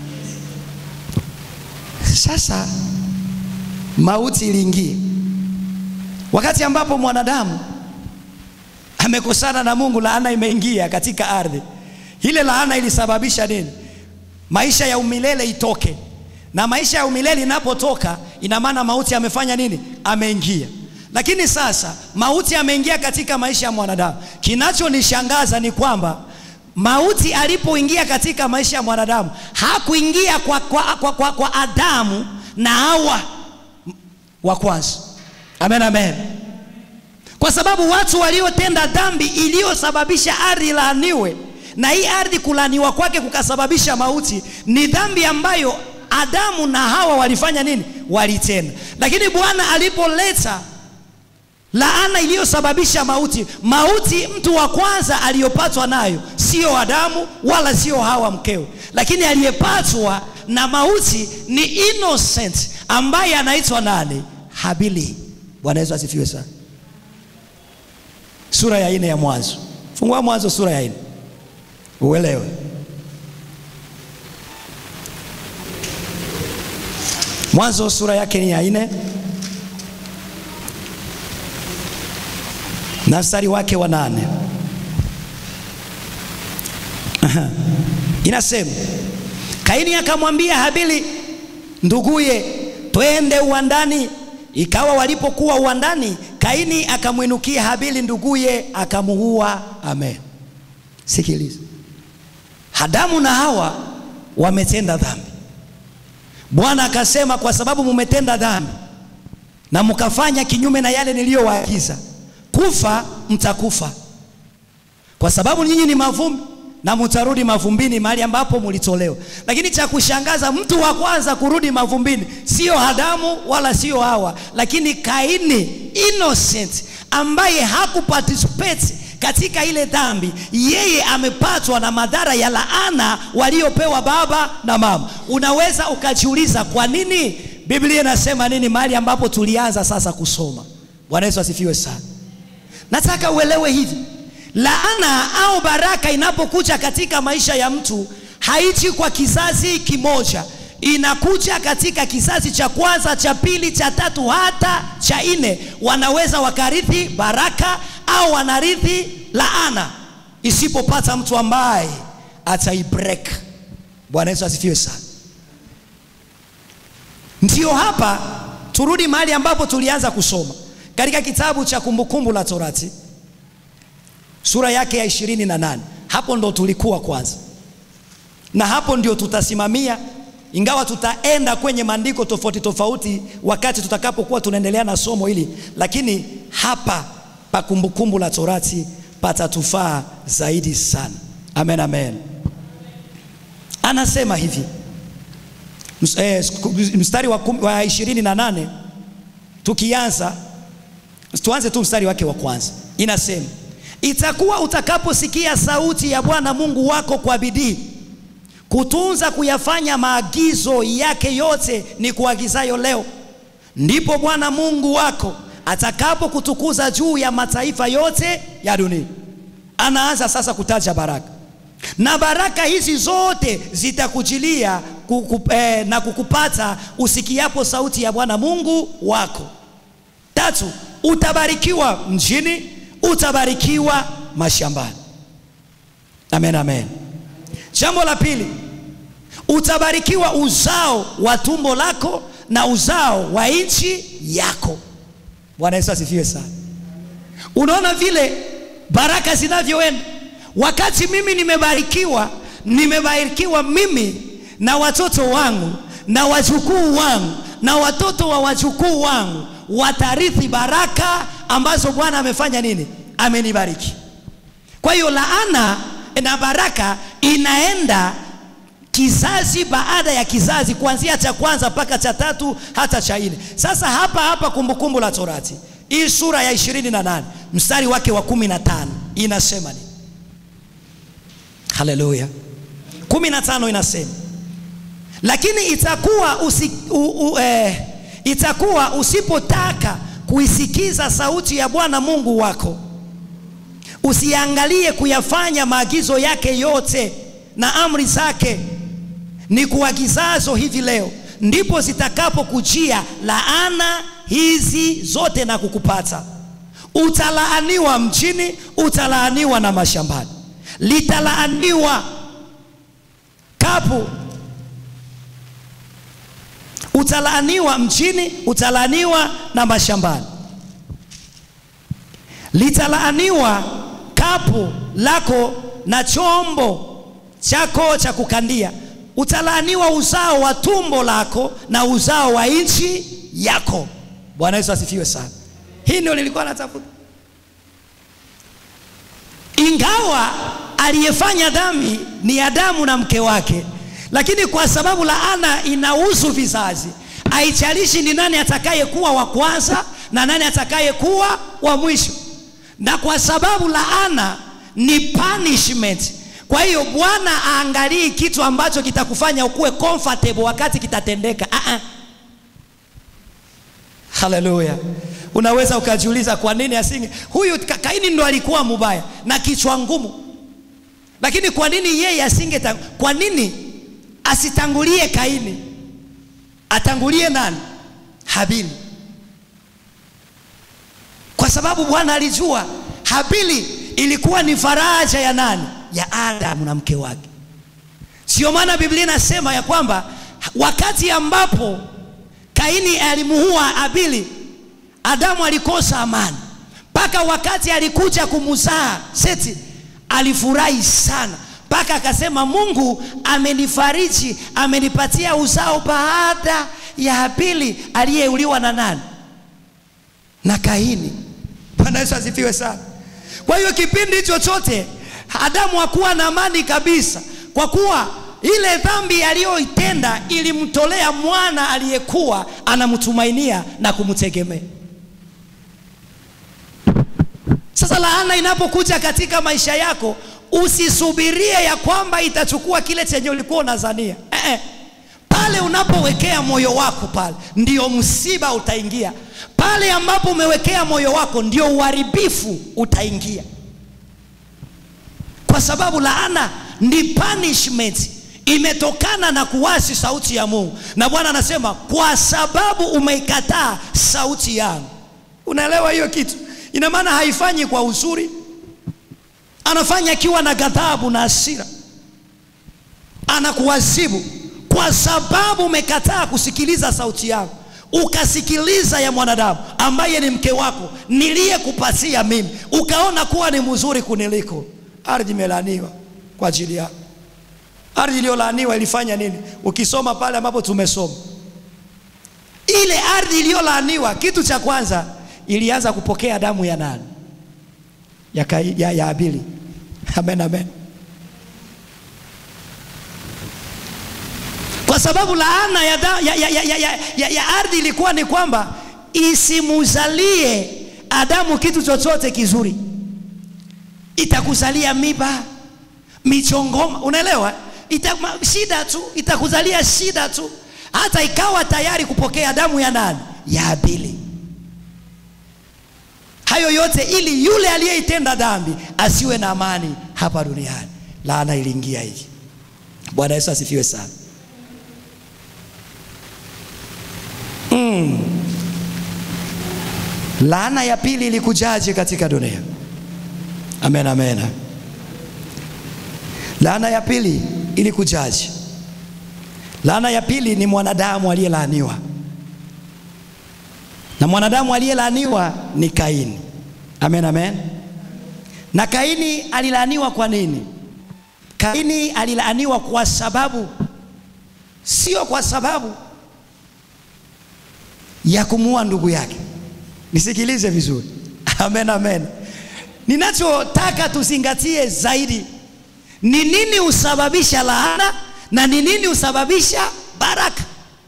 Sasa mauti iliingia wakati ambapo mwanadamu amekosana na Mungu, laana imeingia katika ardhi. Ile laana ilisababisha nini? Maisha ya umilele itoke, na maisha ya umilele inapotoka, ina maana mauti amefanya nini? Ameingia. Lakini sasa mauti ameingia katika maisha ya mwanadamu. Kinachonishangaza ni kwamba mauti alipoingia katika maisha ya mwanadamu hakuingia kwa, kwa, kwa, kwa, kwa Adamu na Hawa wa kwanza. Amen, amen. Kwa sababu watu waliotenda dhambi iliyosababisha ardhi laaniwe, na hii ardhi kulaaniwa kwake kukasababisha mauti, ni dhambi ambayo Adamu na Hawa walifanya nini? Walitenda. Lakini Bwana alipoleta laana iliyosababisha mauti, mauti mtu wa kwanza aliyopatwa nayo sio Adamu wala sio Hawa mkewe, lakini aliyepatwa na mauti ni innocent ambaye anaitwa nani? Habili. Bwana Yesu asifiwe sana. Sura ya nne ya Mwanzo, fungua Mwanzo sura ya nne uelewe. Mwanzo sura yake ni ya nne na mstari wake wa nane Aha. Inasema, Kaini akamwambia Habili nduguye, twende uwandani. Ikawa walipokuwa uwandani, Kaini akamwinukia Habili nduguye, akamuua. Amen. Sikiliza, Adamu na Hawa wametenda dhambi. Bwana akasema, kwa sababu mumetenda dhambi na mkafanya kinyume na yale niliyowaagiza, kufa mtakufa, kwa sababu nyinyi ni mavumbi na mtarudi mavumbini, mahali ambapo mulitolewa. Lakini cha kushangaza, mtu wa kwanza kurudi mavumbini sio Adamu wala sio Hawa, lakini Kaini, innocent, ambaye hakuparticipate katika ile dhambi. Yeye amepatwa na madhara ya laana waliopewa baba na mama. Unaweza ukajiuliza kwa nini Biblia inasema nini mahali ambapo tulianza sasa kusoma. Bwana Yesu asifiwe sana. Nataka uelewe hivi laana au baraka inapokuja katika maisha ya mtu haiji kwa kizazi kimoja, inakuja katika kizazi cha kwanza, cha pili, cha tatu, hata cha nne. Wanaweza wakarithi baraka au wanarithi laana, isipopata mtu ambaye ataibreak. Bwana Yesu asifiwe sana. Ndio hapa turudi mahali ambapo tulianza kusoma katika kitabu cha Kumbukumbu la Torati sura yake ya ishirini na nane. Hapo ndo tulikuwa kwanza, na hapo ndio tutasimamia, ingawa tutaenda kwenye maandiko tofauti tofauti wakati tutakapokuwa tunaendelea na somo hili, lakini hapa pa Kumbukumbu la Torati patatufaa zaidi sana. Amen, amen. Anasema hivi mstari wa, wa ishirini na nane tukianza, tuanze tu mstari wake wa kwanza, inasema Itakuwa utakaposikia sauti ya Bwana Mungu wako kwa bidii kutunza kuyafanya maagizo yake yote ni kuagizayo leo, ndipo Bwana Mungu wako atakapokutukuza juu ya mataifa yote ya dunia. Anaanza sasa kutaja baraka, na baraka hizi zote zitakujilia kuku, eh, na kukupata usikiapo sauti ya Bwana Mungu wako. Tatu, utabarikiwa mjini utabarikiwa mashambani. Amen, amen. Jambo la pili, utabarikiwa uzao wa tumbo lako na uzao wa nchi yako. Bwana Yesu asifiwe sana. Unaona vile baraka zinavyoenda. Wakati mimi nimebarikiwa, nimebarikiwa mimi na watoto wangu na wajukuu wangu na watoto wa wajukuu wangu watarithi baraka ambazo Bwana amefanya nini? Amenibariki. Kwa hiyo laana na baraka inaenda kizazi baada ya kizazi, kuanzia cha kwanza mpaka cha tatu hata cha nne. Sasa hapa hapa Kumbukumbu la Torati hii sura ya ishirini na nane mstari wake wa kumi na tano inasema nini? Haleluya! kumi na tano inasema lakini itakuwa usi, u, u, eh, itakuwa usipotaka kuisikiza sauti ya Bwana Mungu wako, usiangalie kuyafanya maagizo yake yote na amri zake ni kuagizazo hivi leo, ndipo zitakapokujia laana hizi zote na kukupata. Utalaaniwa mjini, utalaaniwa na mashambani, litalaaniwa kapu utalaaniwa mjini, utalaaniwa na mashambani. Litalaaniwa kapu lako na chombo chako cha kukandia, utalaaniwa uzao wa tumbo lako na uzao wa nchi yako. Bwana Yesu asifiwe sana. Hii ndio nilikuwa natafuta. Ingawa aliyefanya dhambi ni Adamu na mke wake, lakini kwa sababu laana inahusu vizazi, haijalishi ni nani atakayekuwa wa kwanza na nani atakayekuwa wa mwisho, na kwa sababu laana ni punishment. Kwa hiyo Bwana aangalii kitu ambacho kitakufanya ukuwe comfortable wakati kitatendeka. Ah ah. Haleluya. Unaweza ukajiuliza kwa nini asinge huyu Ka- Kaini ndo alikuwa mubaya na kichwa ngumu, lakini kwa nini yeye asinge ta- kwa nini asitangulie Kaini, atangulie nani? Habili, kwa sababu Bwana alijua Habili ilikuwa ni faraja ya nani? Ya Adamu na mke wake. Sio maana Biblia inasema ya kwamba wakati ambapo Kaini alimuua Habili, Adamu alikosa amani mpaka wakati alikuja kumzaa Seti, alifurahi sana mpaka akasema, Mungu amenifariji, amenipatia uzao baada ya Habili aliyeuliwa na nani? Na Kaini. Bwana Yesu asifiwe sana. Kwa hiyo kipindi hicho chote Adamu hakuwa na amani kabisa, kwa kuwa ile dhambi aliyoitenda ilimtolea mwana aliyekuwa anamtumainia na kumtegemea. Sasa laana inapokuja katika maisha yako, usisubirie ya kwamba itachukua kile chenye ulikuwa unazania. Eh, eh. Pale unapowekea moyo wako pale ndio msiba utaingia. Pale ambapo umewekea moyo wako ndio uharibifu utaingia, kwa sababu laana ni punishment, imetokana na kuasi sauti ya Mungu, na Bwana anasema kwa sababu umeikataa sauti yangu. Unaelewa hiyo kitu? Ina maana haifanyi kwa uzuri, anafanya akiwa na ghadhabu na hasira, anakuadhibu kwa sababu umekataa kusikiliza sauti yangu, ukasikiliza ya mwanadamu ambaye ni mke wako niliyekupatia mimi, ukaona kuwa ni mzuri kuniliko. Ardhi imelaaniwa kwa ajili yako. Ardhi iliyolaaniwa ilifanya nini? Ukisoma pale ambapo tumesoma, ile ardhi iliyolaaniwa, kitu cha kwanza ilianza kupokea damu ya nani? Ya, Kai- ya, ya Habili. Amen, amen. Kwa sababu laana ya, da, ya, ya, ya, ya, ya, ya, ya ardhi ilikuwa ni kwamba isimuzalie Adamu kitu chochote kizuri, itakuzalia miba, michongoma, unaelewa? Ita, ma- shida tu, itakuzalia shida tu, hata ikawa tayari kupokea damu ya nani? Ya Habili. Hayo yote ili yule aliyeitenda dhambi asiwe na amani hapa duniani. Laana iliingia hiki. Bwana Yesu asifiwe sana. Mm. Laana ya pili ilikujaje katika dunia? Amen, amen. Laana ya pili ilikujaje? Laana ya pili ni mwanadamu aliyelaaniwa, na mwanadamu aliyelaaniwa ni Kaini. Amen, amen. Na Kaini alilaaniwa kwa nini? Kaini alilaaniwa kwa sababu, sio kwa sababu ya kumuua ndugu yake. Nisikilize vizuri. Amen, amen. Ninachotaka tuzingatie zaidi ni nini husababisha laana na ni nini husababisha baraka.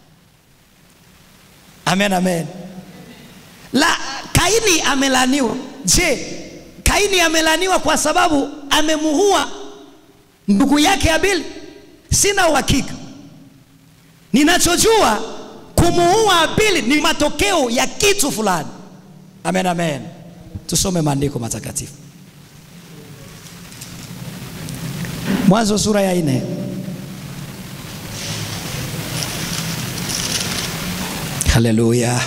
Amen, amen. La, Kaini amelaniwa. Je, Kaini amelaniwa kwa sababu amemuua ndugu yake Habili? Sina uhakika. Ninachojua kumuua Habili ni matokeo ya kitu fulani. Amen, amen. Tusome maandiko matakatifu. Mwanzo sura ya nne. Haleluya.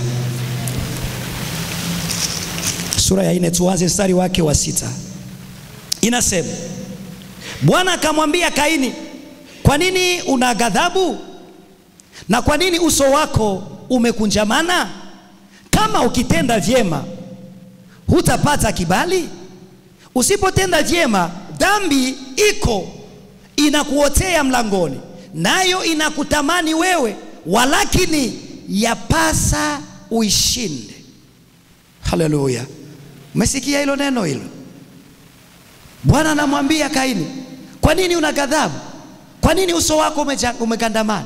Sura ya nne, tuanze mstari wake wa sita. Inasema, Bwana akamwambia Kaini, kwa nini una ghadhabu na kwa nini uso wako umekunjamana? Kama ukitenda vyema hutapata kibali, usipotenda vyema dhambi iko inakuotea mlangoni, nayo inakutamani wewe, walakini yapasa uishinde. Haleluya! Umesikia hilo neno hilo? Bwana anamwambia Kaini, kwa nini una ghadhabu? Kwa nini uso wako umeja- umegandamana?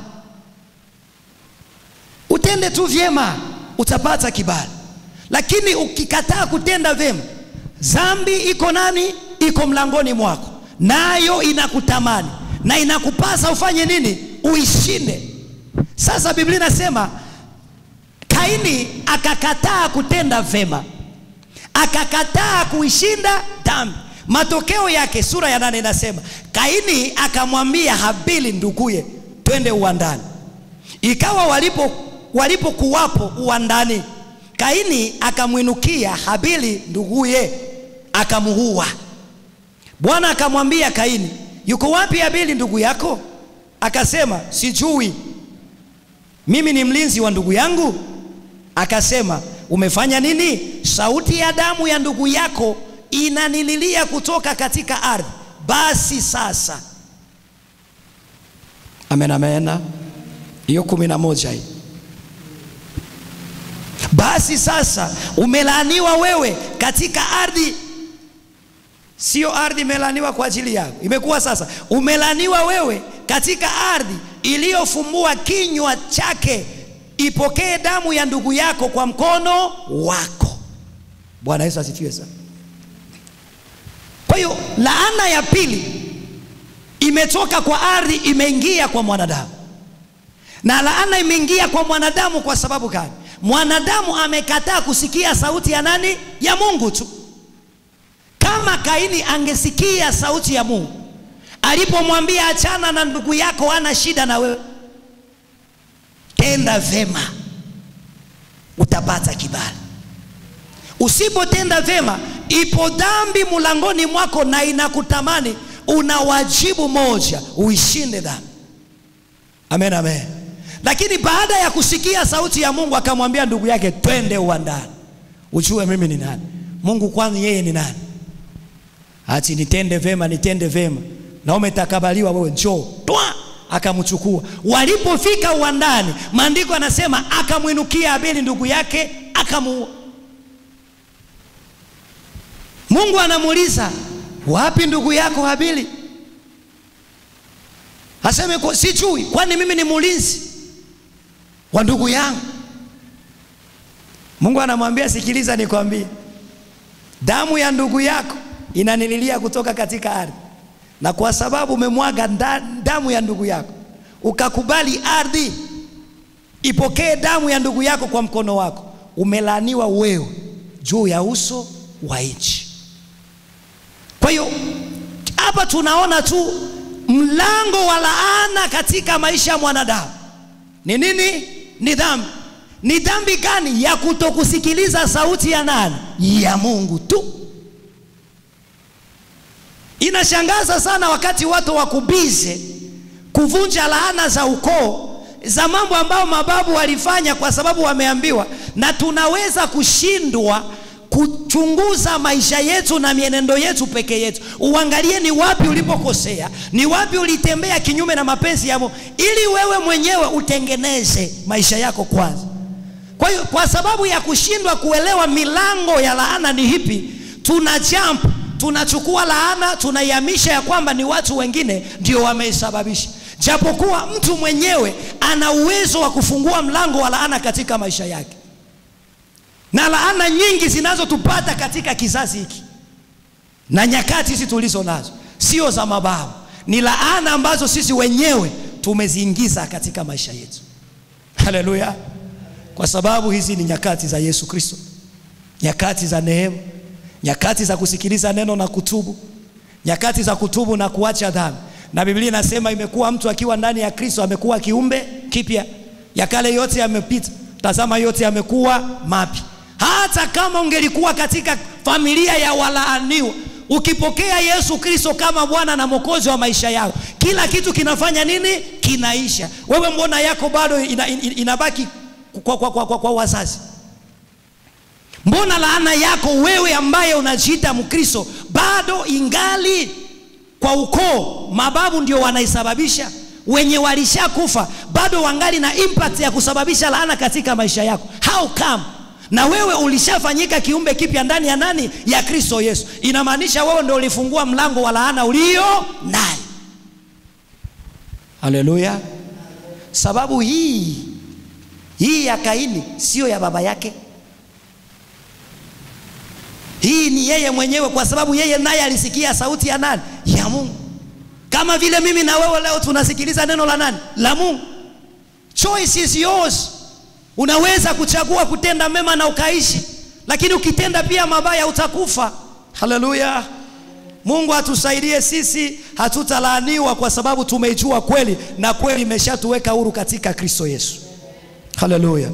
Utende tu vyema, utapata kibali, lakini ukikataa kutenda vyema, dhambi iko nani? Iko mlangoni mwako, nayo inakutamani na inakupasa ufanye nini? Uishinde. Sasa Biblia inasema Kaini akakataa kutenda vyema, akakataa kuishinda dhambi. Matokeo yake sura ya nane inasema Kaini akamwambia Habili nduguye, twende uwandani. Ikawa walipo walipokuwapo uwandani, Kaini akamwinukia Habili nduguye, akamuua. Bwana akamwambia Kaini, yuko wapi Habili ndugu yako? Akasema, sijui, mimi ni mlinzi wa ndugu yangu. Akasema, umefanya nini? Sauti ya damu ya ndugu yako inanililia kutoka katika ardhi. Basi sasa, amen, amen. Hiyo kumi na moja hii. Basi sasa umelaaniwa wewe katika ardhi. Sio ardhi imelaaniwa kwa ajili yako, imekuwa sasa umelaaniwa wewe katika ardhi iliyofumbua kinywa chake, ipokee damu ya ndugu yako kwa mkono wako. Bwana Yesu asifiwe sana. Kwa hiyo laana ya pili imetoka kwa ardhi, imeingia kwa mwanadamu, na laana imeingia kwa mwanadamu kwa sababu gani? Mwanadamu amekataa kusikia sauti ya nani? Ya Mungu tu. Kama Kaini angesikia sauti ya Mungu alipomwambia achana na ndugu yako, ana shida na wewe, tenda vema, utapata kibali. Usipotenda vema, ipo dhambi mlangoni mwako na inakutamani. Una wajibu moja, uishinde dhambi. Amen, amen. Lakini baada ya kusikia sauti ya Mungu akamwambia ndugu yake, twende uwandani, ujue mimi ni nani. Mungu kwani yeye ni nani? Ati nitende vema, nitende vema na umetakabaliwa wewe, njoo twa. Akamchukua. Walipofika uwandani, maandiko anasema akamwinukia Abeli ndugu yake akamuua. Mungu anamuuliza wapi ndugu yako Habili? Aseme kwa sijui, kwani mimi ni mlinzi wa ndugu yangu. Mungu anamwambia sikiliza, nikwambie, damu ya ndugu yako inanililia kutoka katika ardhi, na kwa sababu umemwaga damu ya ndugu yako, ukakubali ardhi ipokee damu ya ndugu yako kwa mkono wako, umelaaniwa wewe juu ya uso wa nchi. Kwa hiyo hapa tunaona tu mlango wa laana katika maisha ya mwanadamu ni nini? Ni dhambi. Ni dhambi gani? Ya kutokusikiliza sauti ya nani? Ya Mungu tu. Inashangaza sana wakati watu wakubize kuvunja laana za ukoo za mambo ambayo mababu walifanya kwa sababu wameambiwa, na tunaweza kushindwa kuchunguza maisha yetu na mienendo yetu peke yetu. Uangalie ni wapi ulipokosea, ni wapi ulitembea kinyume na mapenzi ya Mungu, ili wewe mwenyewe utengeneze maisha yako kwanza. Kwa hiyo, kwa sababu ya kushindwa kuelewa milango ya laana ni hipi, tuna jump, tunachukua laana tunaihamisha ya kwamba ni watu wengine ndio wameisababisha, japokuwa mtu mwenyewe ana uwezo wa kufungua mlango wa laana katika maisha yake na laana nyingi zinazotupata katika kizazi hiki na nyakati hizi tulizo nazo sio za mababu, ni laana ambazo sisi wenyewe tumeziingiza katika maisha yetu. Haleluya! Kwa sababu hizi ni nyakati za Yesu Kristo, nyakati za neema, nyakati za kusikiliza neno na kutubu, nyakati za kutubu na kuacha dhambi. Na Biblia inasema imekuwa mtu akiwa ndani ya Kristo amekuwa kiumbe kipya, ya kale yote yamepita, tazama yote yamekuwa mapya. Hata kama ungelikuwa katika familia ya walaaniwa, ukipokea Yesu Kristo kama Bwana na Mwokozi wa maisha yako, kila kitu kinafanya nini? Kinaisha. Wewe mbona yako bado ina, ina, inabaki kwa, kwa, kwa, kwa, kwa wazazi? Mbona laana yako wewe ambaye unajiita Mkristo bado ingali kwa ukoo, mababu ndio wanaisababisha, wenye walishakufa bado wangali na impact ya kusababisha laana katika maisha yako. How come? Na wewe ulishafanyika kiumbe kipya ndani ya nani? Ya Kristo Yesu. Inamaanisha wewe ndio ulifungua mlango wa laana ulio naye. Haleluya! Sababu hii hii ya Kaini sio ya baba yake, hii ni yeye mwenyewe, kwa sababu yeye naye alisikia sauti ya nani? Ya Mungu, kama vile mimi na wewe leo tunasikiliza neno la nani? La Mungu. Choice is yours. Unaweza kuchagua kutenda mema na ukaishi, lakini ukitenda pia mabaya utakufa. Haleluya! Mungu atusaidie sisi, hatutalaaniwa kwa sababu tumeijua kweli, na kweli imeshatuweka huru katika Kristo Yesu. Haleluya!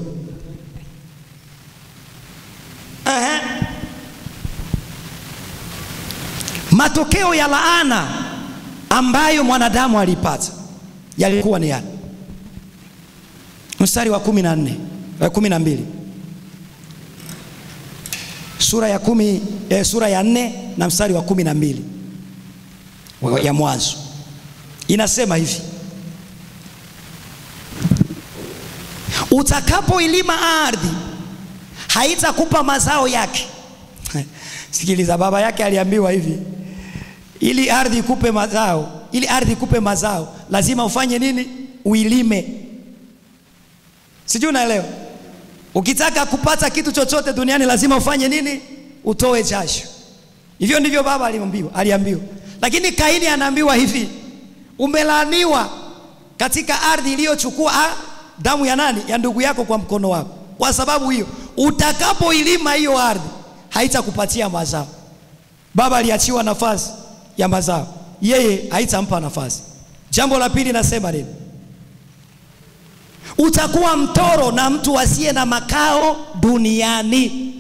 Aha. Matokeo ya laana ambayo mwanadamu alipata yalikuwa ni yani, mstari wa kumi na nne kumi na mbili sura ya kumi, eh, sura ya nne na mstari wa kumi na mbili ya Mwanzo inasema hivi: utakapoilima ardhi haitakupa mazao yake. Sikiliza, baba yake aliambiwa hivi, ili ardhi ikupe mazao, ili ardhi ikupe mazao lazima ufanye nini? Uilime. Sijui unaelewa? Ukitaka kupata kitu chochote duniani lazima ufanye nini? Utoe jasho. Hivyo ndivyo baba aliambiwa, aliambiwa. Lakini Kaini anaambiwa hivi, umelaaniwa katika ardhi iliyochukua damu ya nani? Ya ndugu yako kwa mkono wako. Kwa sababu hiyo, utakapoilima hiyo ardhi haitakupatia mazao. Baba aliachiwa nafasi ya mazao, yeye haitampa nafasi. Jambo la pili nasema nini? Utakuwa mtoro na mtu asiye na makao duniani.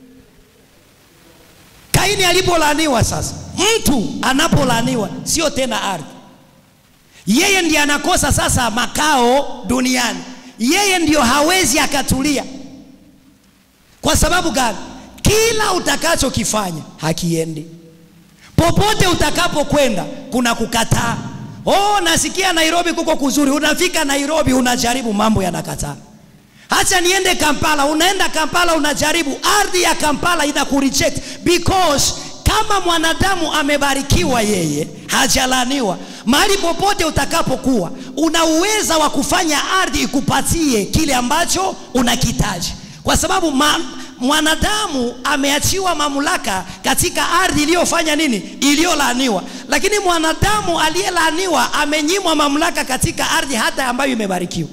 Kaini alipolaaniwa, sasa mtu anapolaaniwa sio tena ardhi, yeye ndiye anakosa sasa makao duniani. Yeye ndiyo hawezi akatulia. Kwa sababu gani? Kila utakachokifanya hakiendi. Popote utakapokwenda kuna kukataa. Oh, nasikia Nairobi kuko kuzuri. Unafika Nairobi unajaribu, mambo yanakataa. Acha niende Kampala, unaenda Kampala unajaribu, ardhi ya Kampala ina kureject because kama mwanadamu amebarikiwa, yeye hajalaniwa. Mahali popote utakapokuwa, una uweza wa kufanya ardhi ikupatie kile ambacho unakitaji, kwa sababu ma, mwanadamu ameachiwa mamlaka katika ardhi iliyofanya nini? Iliyolaaniwa. Lakini mwanadamu aliyelaaniwa amenyimwa mamlaka katika ardhi hata ambayo imebarikiwa.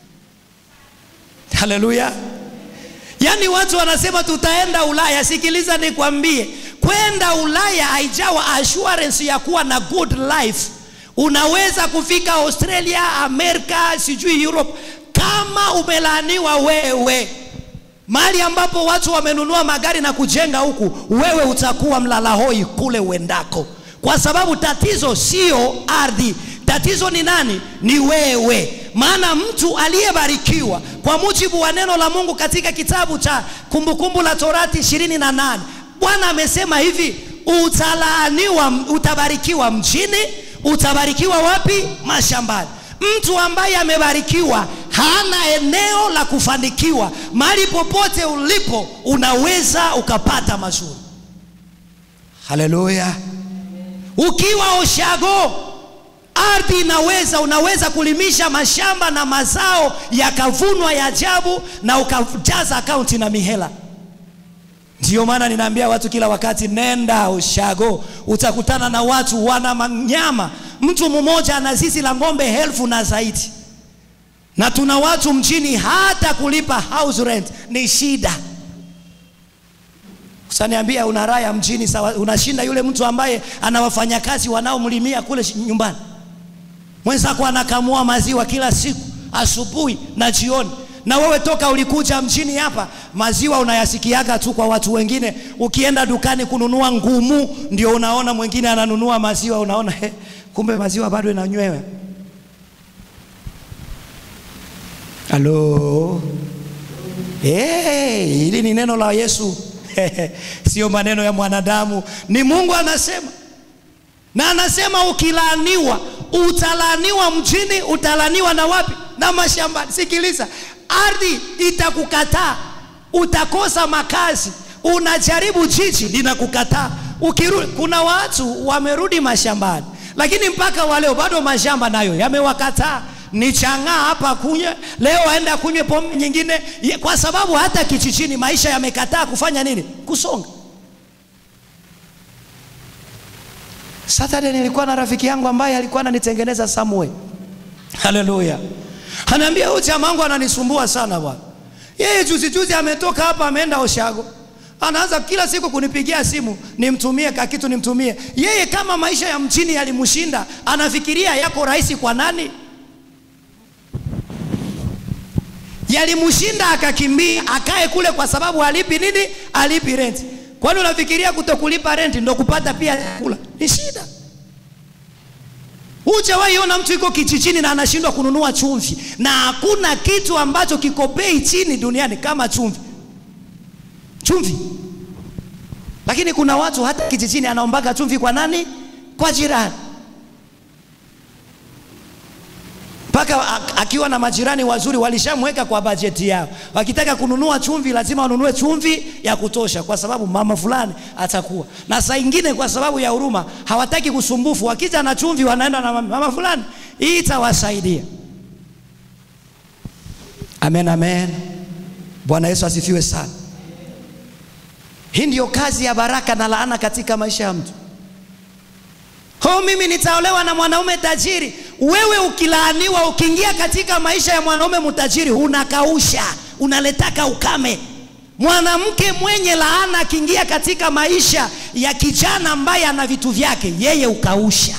Haleluya! Yaani watu wanasema tutaenda Ulaya. Sikiliza nikwambie, kwenda Ulaya haijawa assurance ya kuwa na good life. Unaweza kufika Australia, Amerika, sijui Europe, kama umelaaniwa wewe mahali ambapo watu wamenunua magari na kujenga huku, wewe utakuwa mlala hoi kule uendako, kwa sababu tatizo sio ardhi. Tatizo ni nani? Ni wewe. Maana mtu aliyebarikiwa kwa mujibu wa neno la Mungu katika kitabu cha Kumbukumbu la Torati ishirini na nane Bwana amesema hivi, utalaaniwa, utabarikiwa mjini, utabarikiwa wapi? Mashambani. Mtu ambaye amebarikiwa hana eneo la kufanikiwa. Mahali popote ulipo unaweza ukapata mazuri. Haleluya! Ukiwa Oshago, ardhi inaweza, unaweza kulimisha mashamba na mazao yakavunwa ya ajabu na ukajaza akaunti na mihela. Ndiyo maana ninaambia watu kila wakati, nenda Oshago, utakutana na watu wana manyama. Mtu mmoja ana zizi la ng'ombe elfu na zaidi na tuna watu mjini hata kulipa house rent ni shida. Usaniambia una raya mjini sawa, unashinda yule mtu ambaye ana wafanyakazi wanaomlimia kule nyumbani. Mwenzako anakamua maziwa kila siku asubuhi na jioni, na wewe toka ulikuja mjini hapa, maziwa unayasikiaga tu kwa watu wengine. Ukienda dukani kununua ngumu, ndio unaona mwingine ananunua maziwa, unaona he, kumbe maziwa bado inanywewa. Halo, hey, hili ni neno la Yesu sio maneno ya mwanadamu, ni Mungu anasema. na anasema ukilaaniwa utalaaniwa mjini, utalaaniwa na wapi? Na mashambani. Sikiliza, ardhi itakukataa, utakosa makazi, unajaribu jiji linakukataa. Ukirudi, kuna watu wamerudi mashambani, lakini mpaka waleo bado mashamba nayo yamewakataa ni chang'aa hapa kunywe leo, aenda kunywe pombe nyingine, kwa sababu hata kijijini maisha yamekataa kufanya nini? Kusonga. Saturday nilikuwa na rafiki yangu ambaye alikuwa ananitengeneza Samway. Haleluya. Anaambia huyu jamaa wangu ananisumbua sana bwana. Yeye juzi juzi ametoka hapa ameenda Oshago. Anaanza kila siku kunipigia simu nimtumie ka kitu nimtumie. Yeye kama maisha ya mjini yalimshinda, anafikiria yako rahisi kwa nani? Yalimshinda akakimbia akae kule kwa sababu alipi nini? Alipi renti. Kwani unafikiria kutokulipa renti ndo kupata pia kula? Ni shida. Hujawahi ona mtu yuko kijijini na anashindwa kununua chumvi, na hakuna kitu ambacho kiko bei chini duniani kama chumvi. Chumvi. Lakini kuna watu hata kijijini anaombaga chumvi kwa nani? Kwa jirani. mpaka akiwa na majirani wazuri walishamweka kwa bajeti yao. Wakitaka kununua chumvi, lazima wanunue chumvi ya kutosha, kwa sababu mama fulani atakuwa na. Saa ingine kwa sababu ya huruma hawataki kusumbufu, wakija na chumvi wanaenda na mama fulani, hii itawasaidia. Amen, amen. Bwana Yesu asifiwe sana. Hii ndiyo kazi ya baraka na laana katika maisha ya mtu. Ho, mimi nitaolewa na mwanaume tajiri. Wewe ukilaaniwa, ukiingia katika maisha ya mwanaume mtajiri, unakausha, unaletaka ukame. Mwanamke mwenye laana akiingia katika maisha ya kijana ambaye ana vitu vyake, yeye ukausha.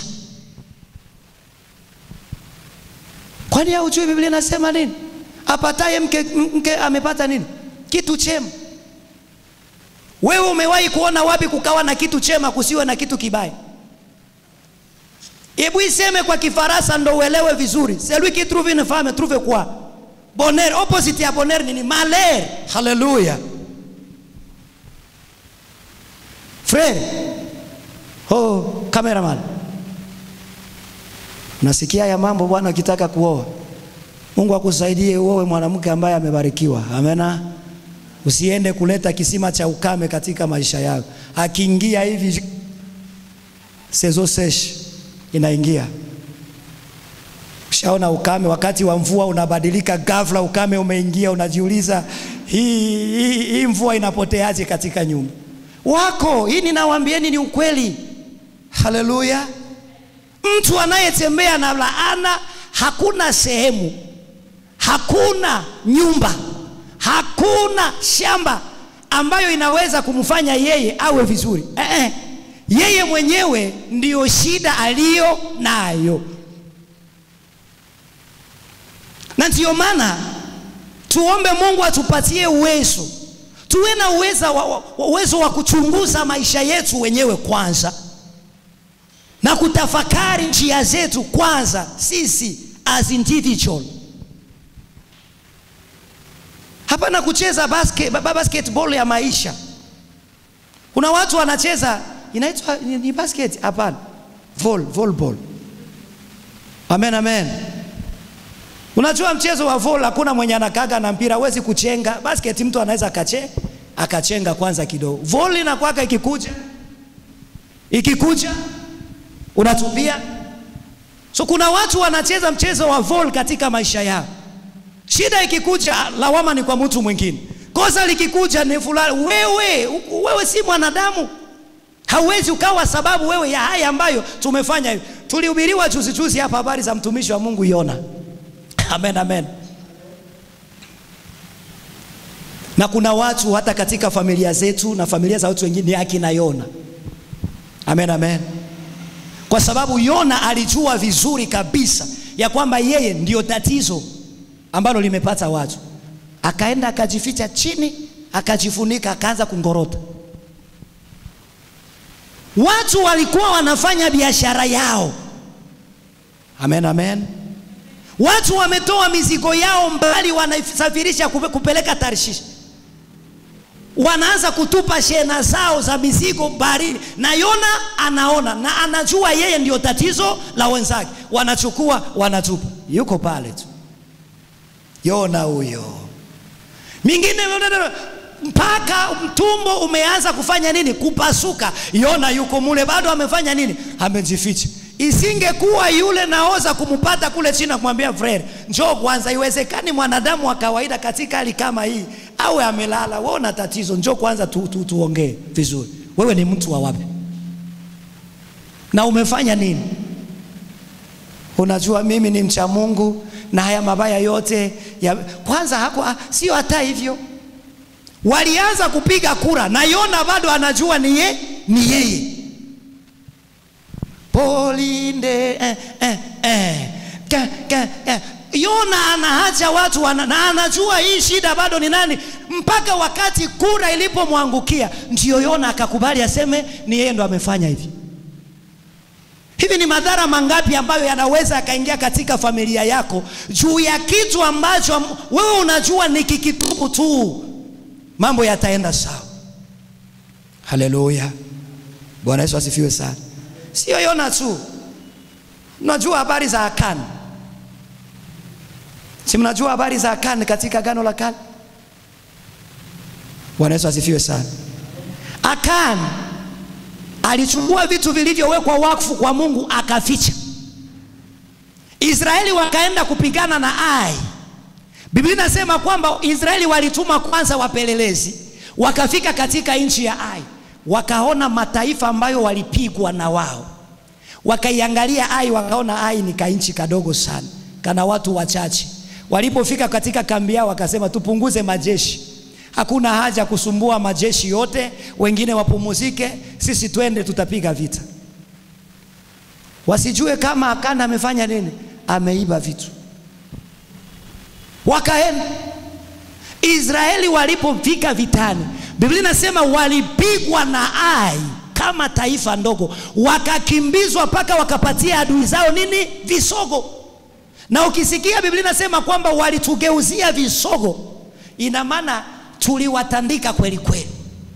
Kwani haujui Biblia inasema nini? Apataye mke, mke amepata nini? Kitu chema. Wewe umewahi kuona wapi kukawa na kitu chema kusiwe na kitu kibaya? Hebu iseme kwa Kifaransa ndo uelewe vizuri. Celui qui trouve une femme trouve quoi? Bonheur. Opposite ya bonheur nini? Malheur. Haleluya. Frere. Oh, cameraman. Nasikia ya mambo bwana, ukitaka kuoa. Mungu akusaidie uoe mwanamke ambaye amebarikiwa. Amena. Usiende kuleta kisima cha ukame katika maisha yako. Akiingia hivi sezo sesh inaingia. Ushaona ukame wakati wa mvua unabadilika ghafla, ukame umeingia, unajiuliza hii, hii, hii mvua inapoteaje katika nyumba wako? Hii ninawaambieni ni ukweli. Haleluya! Mtu anayetembea na laana, hakuna sehemu, hakuna nyumba, hakuna shamba ambayo inaweza kumfanya yeye awe vizuri eh, eh. Yeye mwenyewe ndiyo shida aliyo nayo, na ndiyo maana tuombe Mungu atupatie uwezo, tuwe na uwezo wa, wa, uwezo wa kuchunguza maisha yetu wenyewe kwanza na kutafakari njia zetu kwanza, sisi as individual. Hapana kucheza basket, basketball ya maisha. Kuna watu wanacheza inaitwa ni basket? Hapana, vol volleyball. Amen, amen. Unajua mchezo wa vol hakuna mwenye anakaga na mpira, huwezi kuchenga. Basket mtu anaweza akache akachenga kwanza kidogo. Vol inakwaka ikikuja ikikuja unatupia. So kuna watu wanacheza mchezo wa vol katika maisha yao, shida ikikuja, lawama ni kwa mtu mwingine, kosa likikuja ni fulani. Wewe wewe si mwanadamu Hauwezi ukawa sababu wewe ya haya ambayo tumefanya hivi. Tulihubiriwa juzi juzi hapa habari za mtumishi wa Mungu Yona. Amen, amen. Na kuna watu hata katika familia zetu na familia za watu wengine ni akina Yona. Amen, amen. Kwa sababu Yona alijua vizuri kabisa ya kwamba yeye ndio tatizo ambalo limepata watu, akaenda akajificha chini, akajifunika, akaanza kungorota. Watu walikuwa wanafanya biashara yao. Amen, amen. Watu wametoa mizigo yao mbali, wanasafirisha kupeleka Tarshish. wanaanza kutupa shehena zao za mizigo baharini, na Yona anaona na anajua yeye ndio tatizo la wenzake, wanachukua wanatupa, yuko pale tu Yona huyo. Mingine mpaka mtumbo umeanza kufanya nini? Kupasuka. Yona yuko mule bado amefanya nini? Amejificha. Isingekuwa yule naoza kumpata kule chini kumwambia Fred, njoo kwanza. Iwezekani mwanadamu wa kawaida katika hali kama hii awe amelala, wewe una tatizo, njoo kwanza tu, tu, tuongee vizuri. Wewe ni mtu wa wapi na umefanya nini? Unajua mimi ni mcha Mungu na haya mabaya yote ya... Kwanza hako sio hata hivyo, walianza kupiga kura na Yona bado anajua ni ye, ni yeye polinde eh, eh, eh. Ka, ka, eh. Yona anaacha watu wana, na anajua hii shida bado ni nani, mpaka wakati kura ilipomwangukia ndio Yona akakubali aseme ni yeye ndo amefanya hivi. Hivi ni madhara mangapi ambayo yanaweza yakaingia katika familia yako juu ya kitu ambacho wewe unajua ni kikitubu tu, mambo yataenda sawa. Haleluya, Bwana Yesu asifiwe sana. Sio Yona tu, mnajua habari za Akani, si mnajua habari za Akani katika Agano la Kale? Bwana Yesu asifiwe sana. Akani alichukua vitu vilivyowekwa wakfu kwa Mungu akaficha. Israeli wakaenda kupigana na Ai. Biblia inasema kwamba Israeli walituma kwanza wapelelezi, wakafika katika nchi ya Ai, wakaona mataifa ambayo walipigwa na wao, wakaiangalia Ai, wakaona Ai ni kainchi kadogo sana, kana watu wachache. Walipofika katika kambi yao, wakasema tupunguze majeshi Hakuna haja kusumbua majeshi yote, wengine wapumuzike, sisi twende, tutapiga vita. Wasijue kama Akani amefanya nini, ameiba vitu. Wakaenda Israeli. Walipofika vitani, Biblia inasema walipigwa na Ai kama taifa ndogo, wakakimbizwa mpaka wakapatia adui zao nini, visogo. Na ukisikia Biblia inasema kwamba walitugeuzia visogo, ina maana tuliwatandika kweli kweli.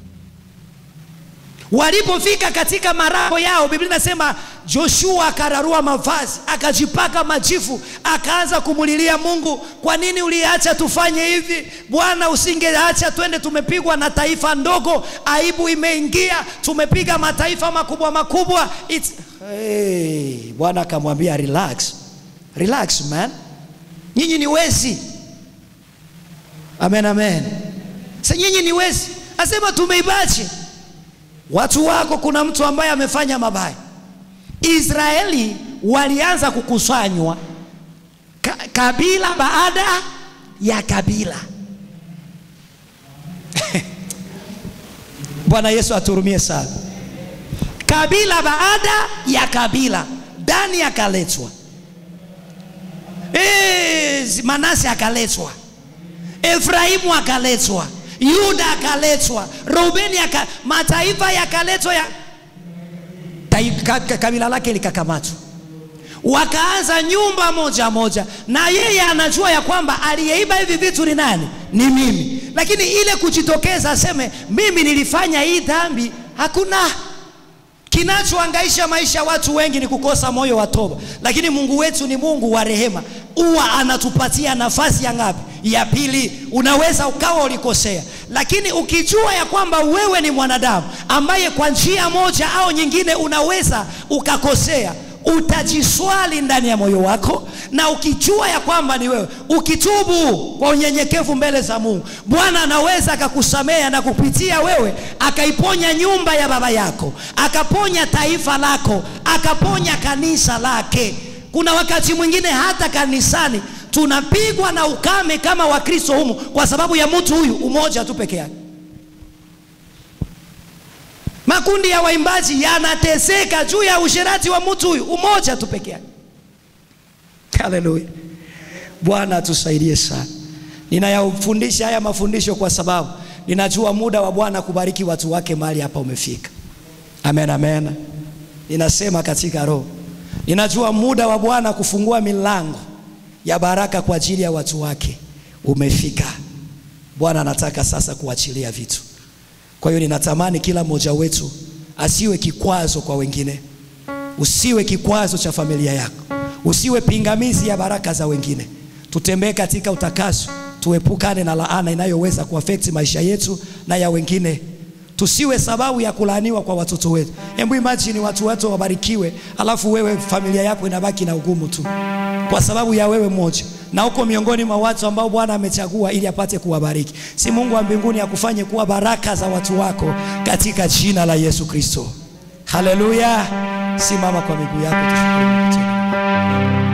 Walipofika katika marango yao, Biblia inasema Joshua akararua mavazi, akajipaka majifu, akaanza kumulilia Mungu, kwa nini uliacha tufanye hivi Bwana? Usingeacha twende, tumepigwa na taifa ndogo, aibu imeingia, tumepiga mataifa makubwa makubwa. It's... Hey, Bwana akamwambia relax, relax man, nyinyi ni wezi. Amen, amen. Sasa nyinyi ni wezi, asema tumeibache watu wako. Kuna mtu ambaye amefanya mabaya. Israeli walianza kukusanywa ka, kabila baada ya kabila. Bwana Yesu aturumie sana. Kabila baada ya kabila, Dani akaletwa, e, Manase akaletwa, Efraimu akaletwa Yuda akaletwa, Reubeni aka, mataifa yakaletwa ya, ka, ka, kabila lake likakamatwa, wakaanza nyumba moja moja, na yeye anajua ya kwamba aliyeiba hivi vitu ni nani? Ni mimi. Lakini ile kujitokeza aseme mimi nilifanya hii dhambi, hakuna. Kinachoangaisha maisha watu wengi ni kukosa moyo wa toba, lakini Mungu wetu ni Mungu wa rehema, huwa anatupatia nafasi ya ngapi? Ya pili. Unaweza ukawa ulikosea, lakini ukijua ya kwamba wewe ni mwanadamu ambaye kwa njia moja au nyingine unaweza ukakosea, utajiswali ndani ya moyo wako, na ukijua ya kwamba ni wewe, ukitubu kwa unyenyekevu mbele za Mungu, Bwana anaweza akakusamea na kupitia wewe akaiponya nyumba ya baba yako, akaponya taifa lako, akaponya kanisa lake. Kuna wakati mwingine hata kanisani tunapigwa na ukame kama Wakristo humu kwa sababu ya mtu huyu umoja tu peke yake. Makundi ya waimbaji yanateseka juu ya usherati wa mtu huyu umoja tu peke yake. Haleluya, Bwana atusaidie sana. Ninayafundisha haya mafundisho kwa sababu ninajua muda wa Bwana kubariki watu wake mahali hapa umefika. Amen, amen. Ninasema katika roho, ninajua muda wa Bwana kufungua milango ya baraka kwa ajili ya watu wake umefika. Bwana anataka sasa kuachilia vitu. Kwa hiyo ninatamani kila mmoja wetu asiwe kikwazo kwa wengine. Usiwe kikwazo cha familia yako, usiwe pingamizi ya baraka za wengine. Tutembee katika utakaso, tuepukane na laana inayoweza kuafekti maisha yetu na ya wengine. Tusiwe sababu ya kulaaniwa kwa watoto wetu. Hebu imagine watu wote wabarikiwe, alafu wewe familia yako inabaki na ugumu tu kwa sababu ya wewe mmoja, na uko miongoni mwa watu ambao Bwana amechagua ili apate kuwabariki. Si Mungu wa mbinguni akufanye kuwa baraka za watu wako katika jina la Yesu Kristo. Haleluya! Simama kwa miguu yako tushukuru Mungu tena.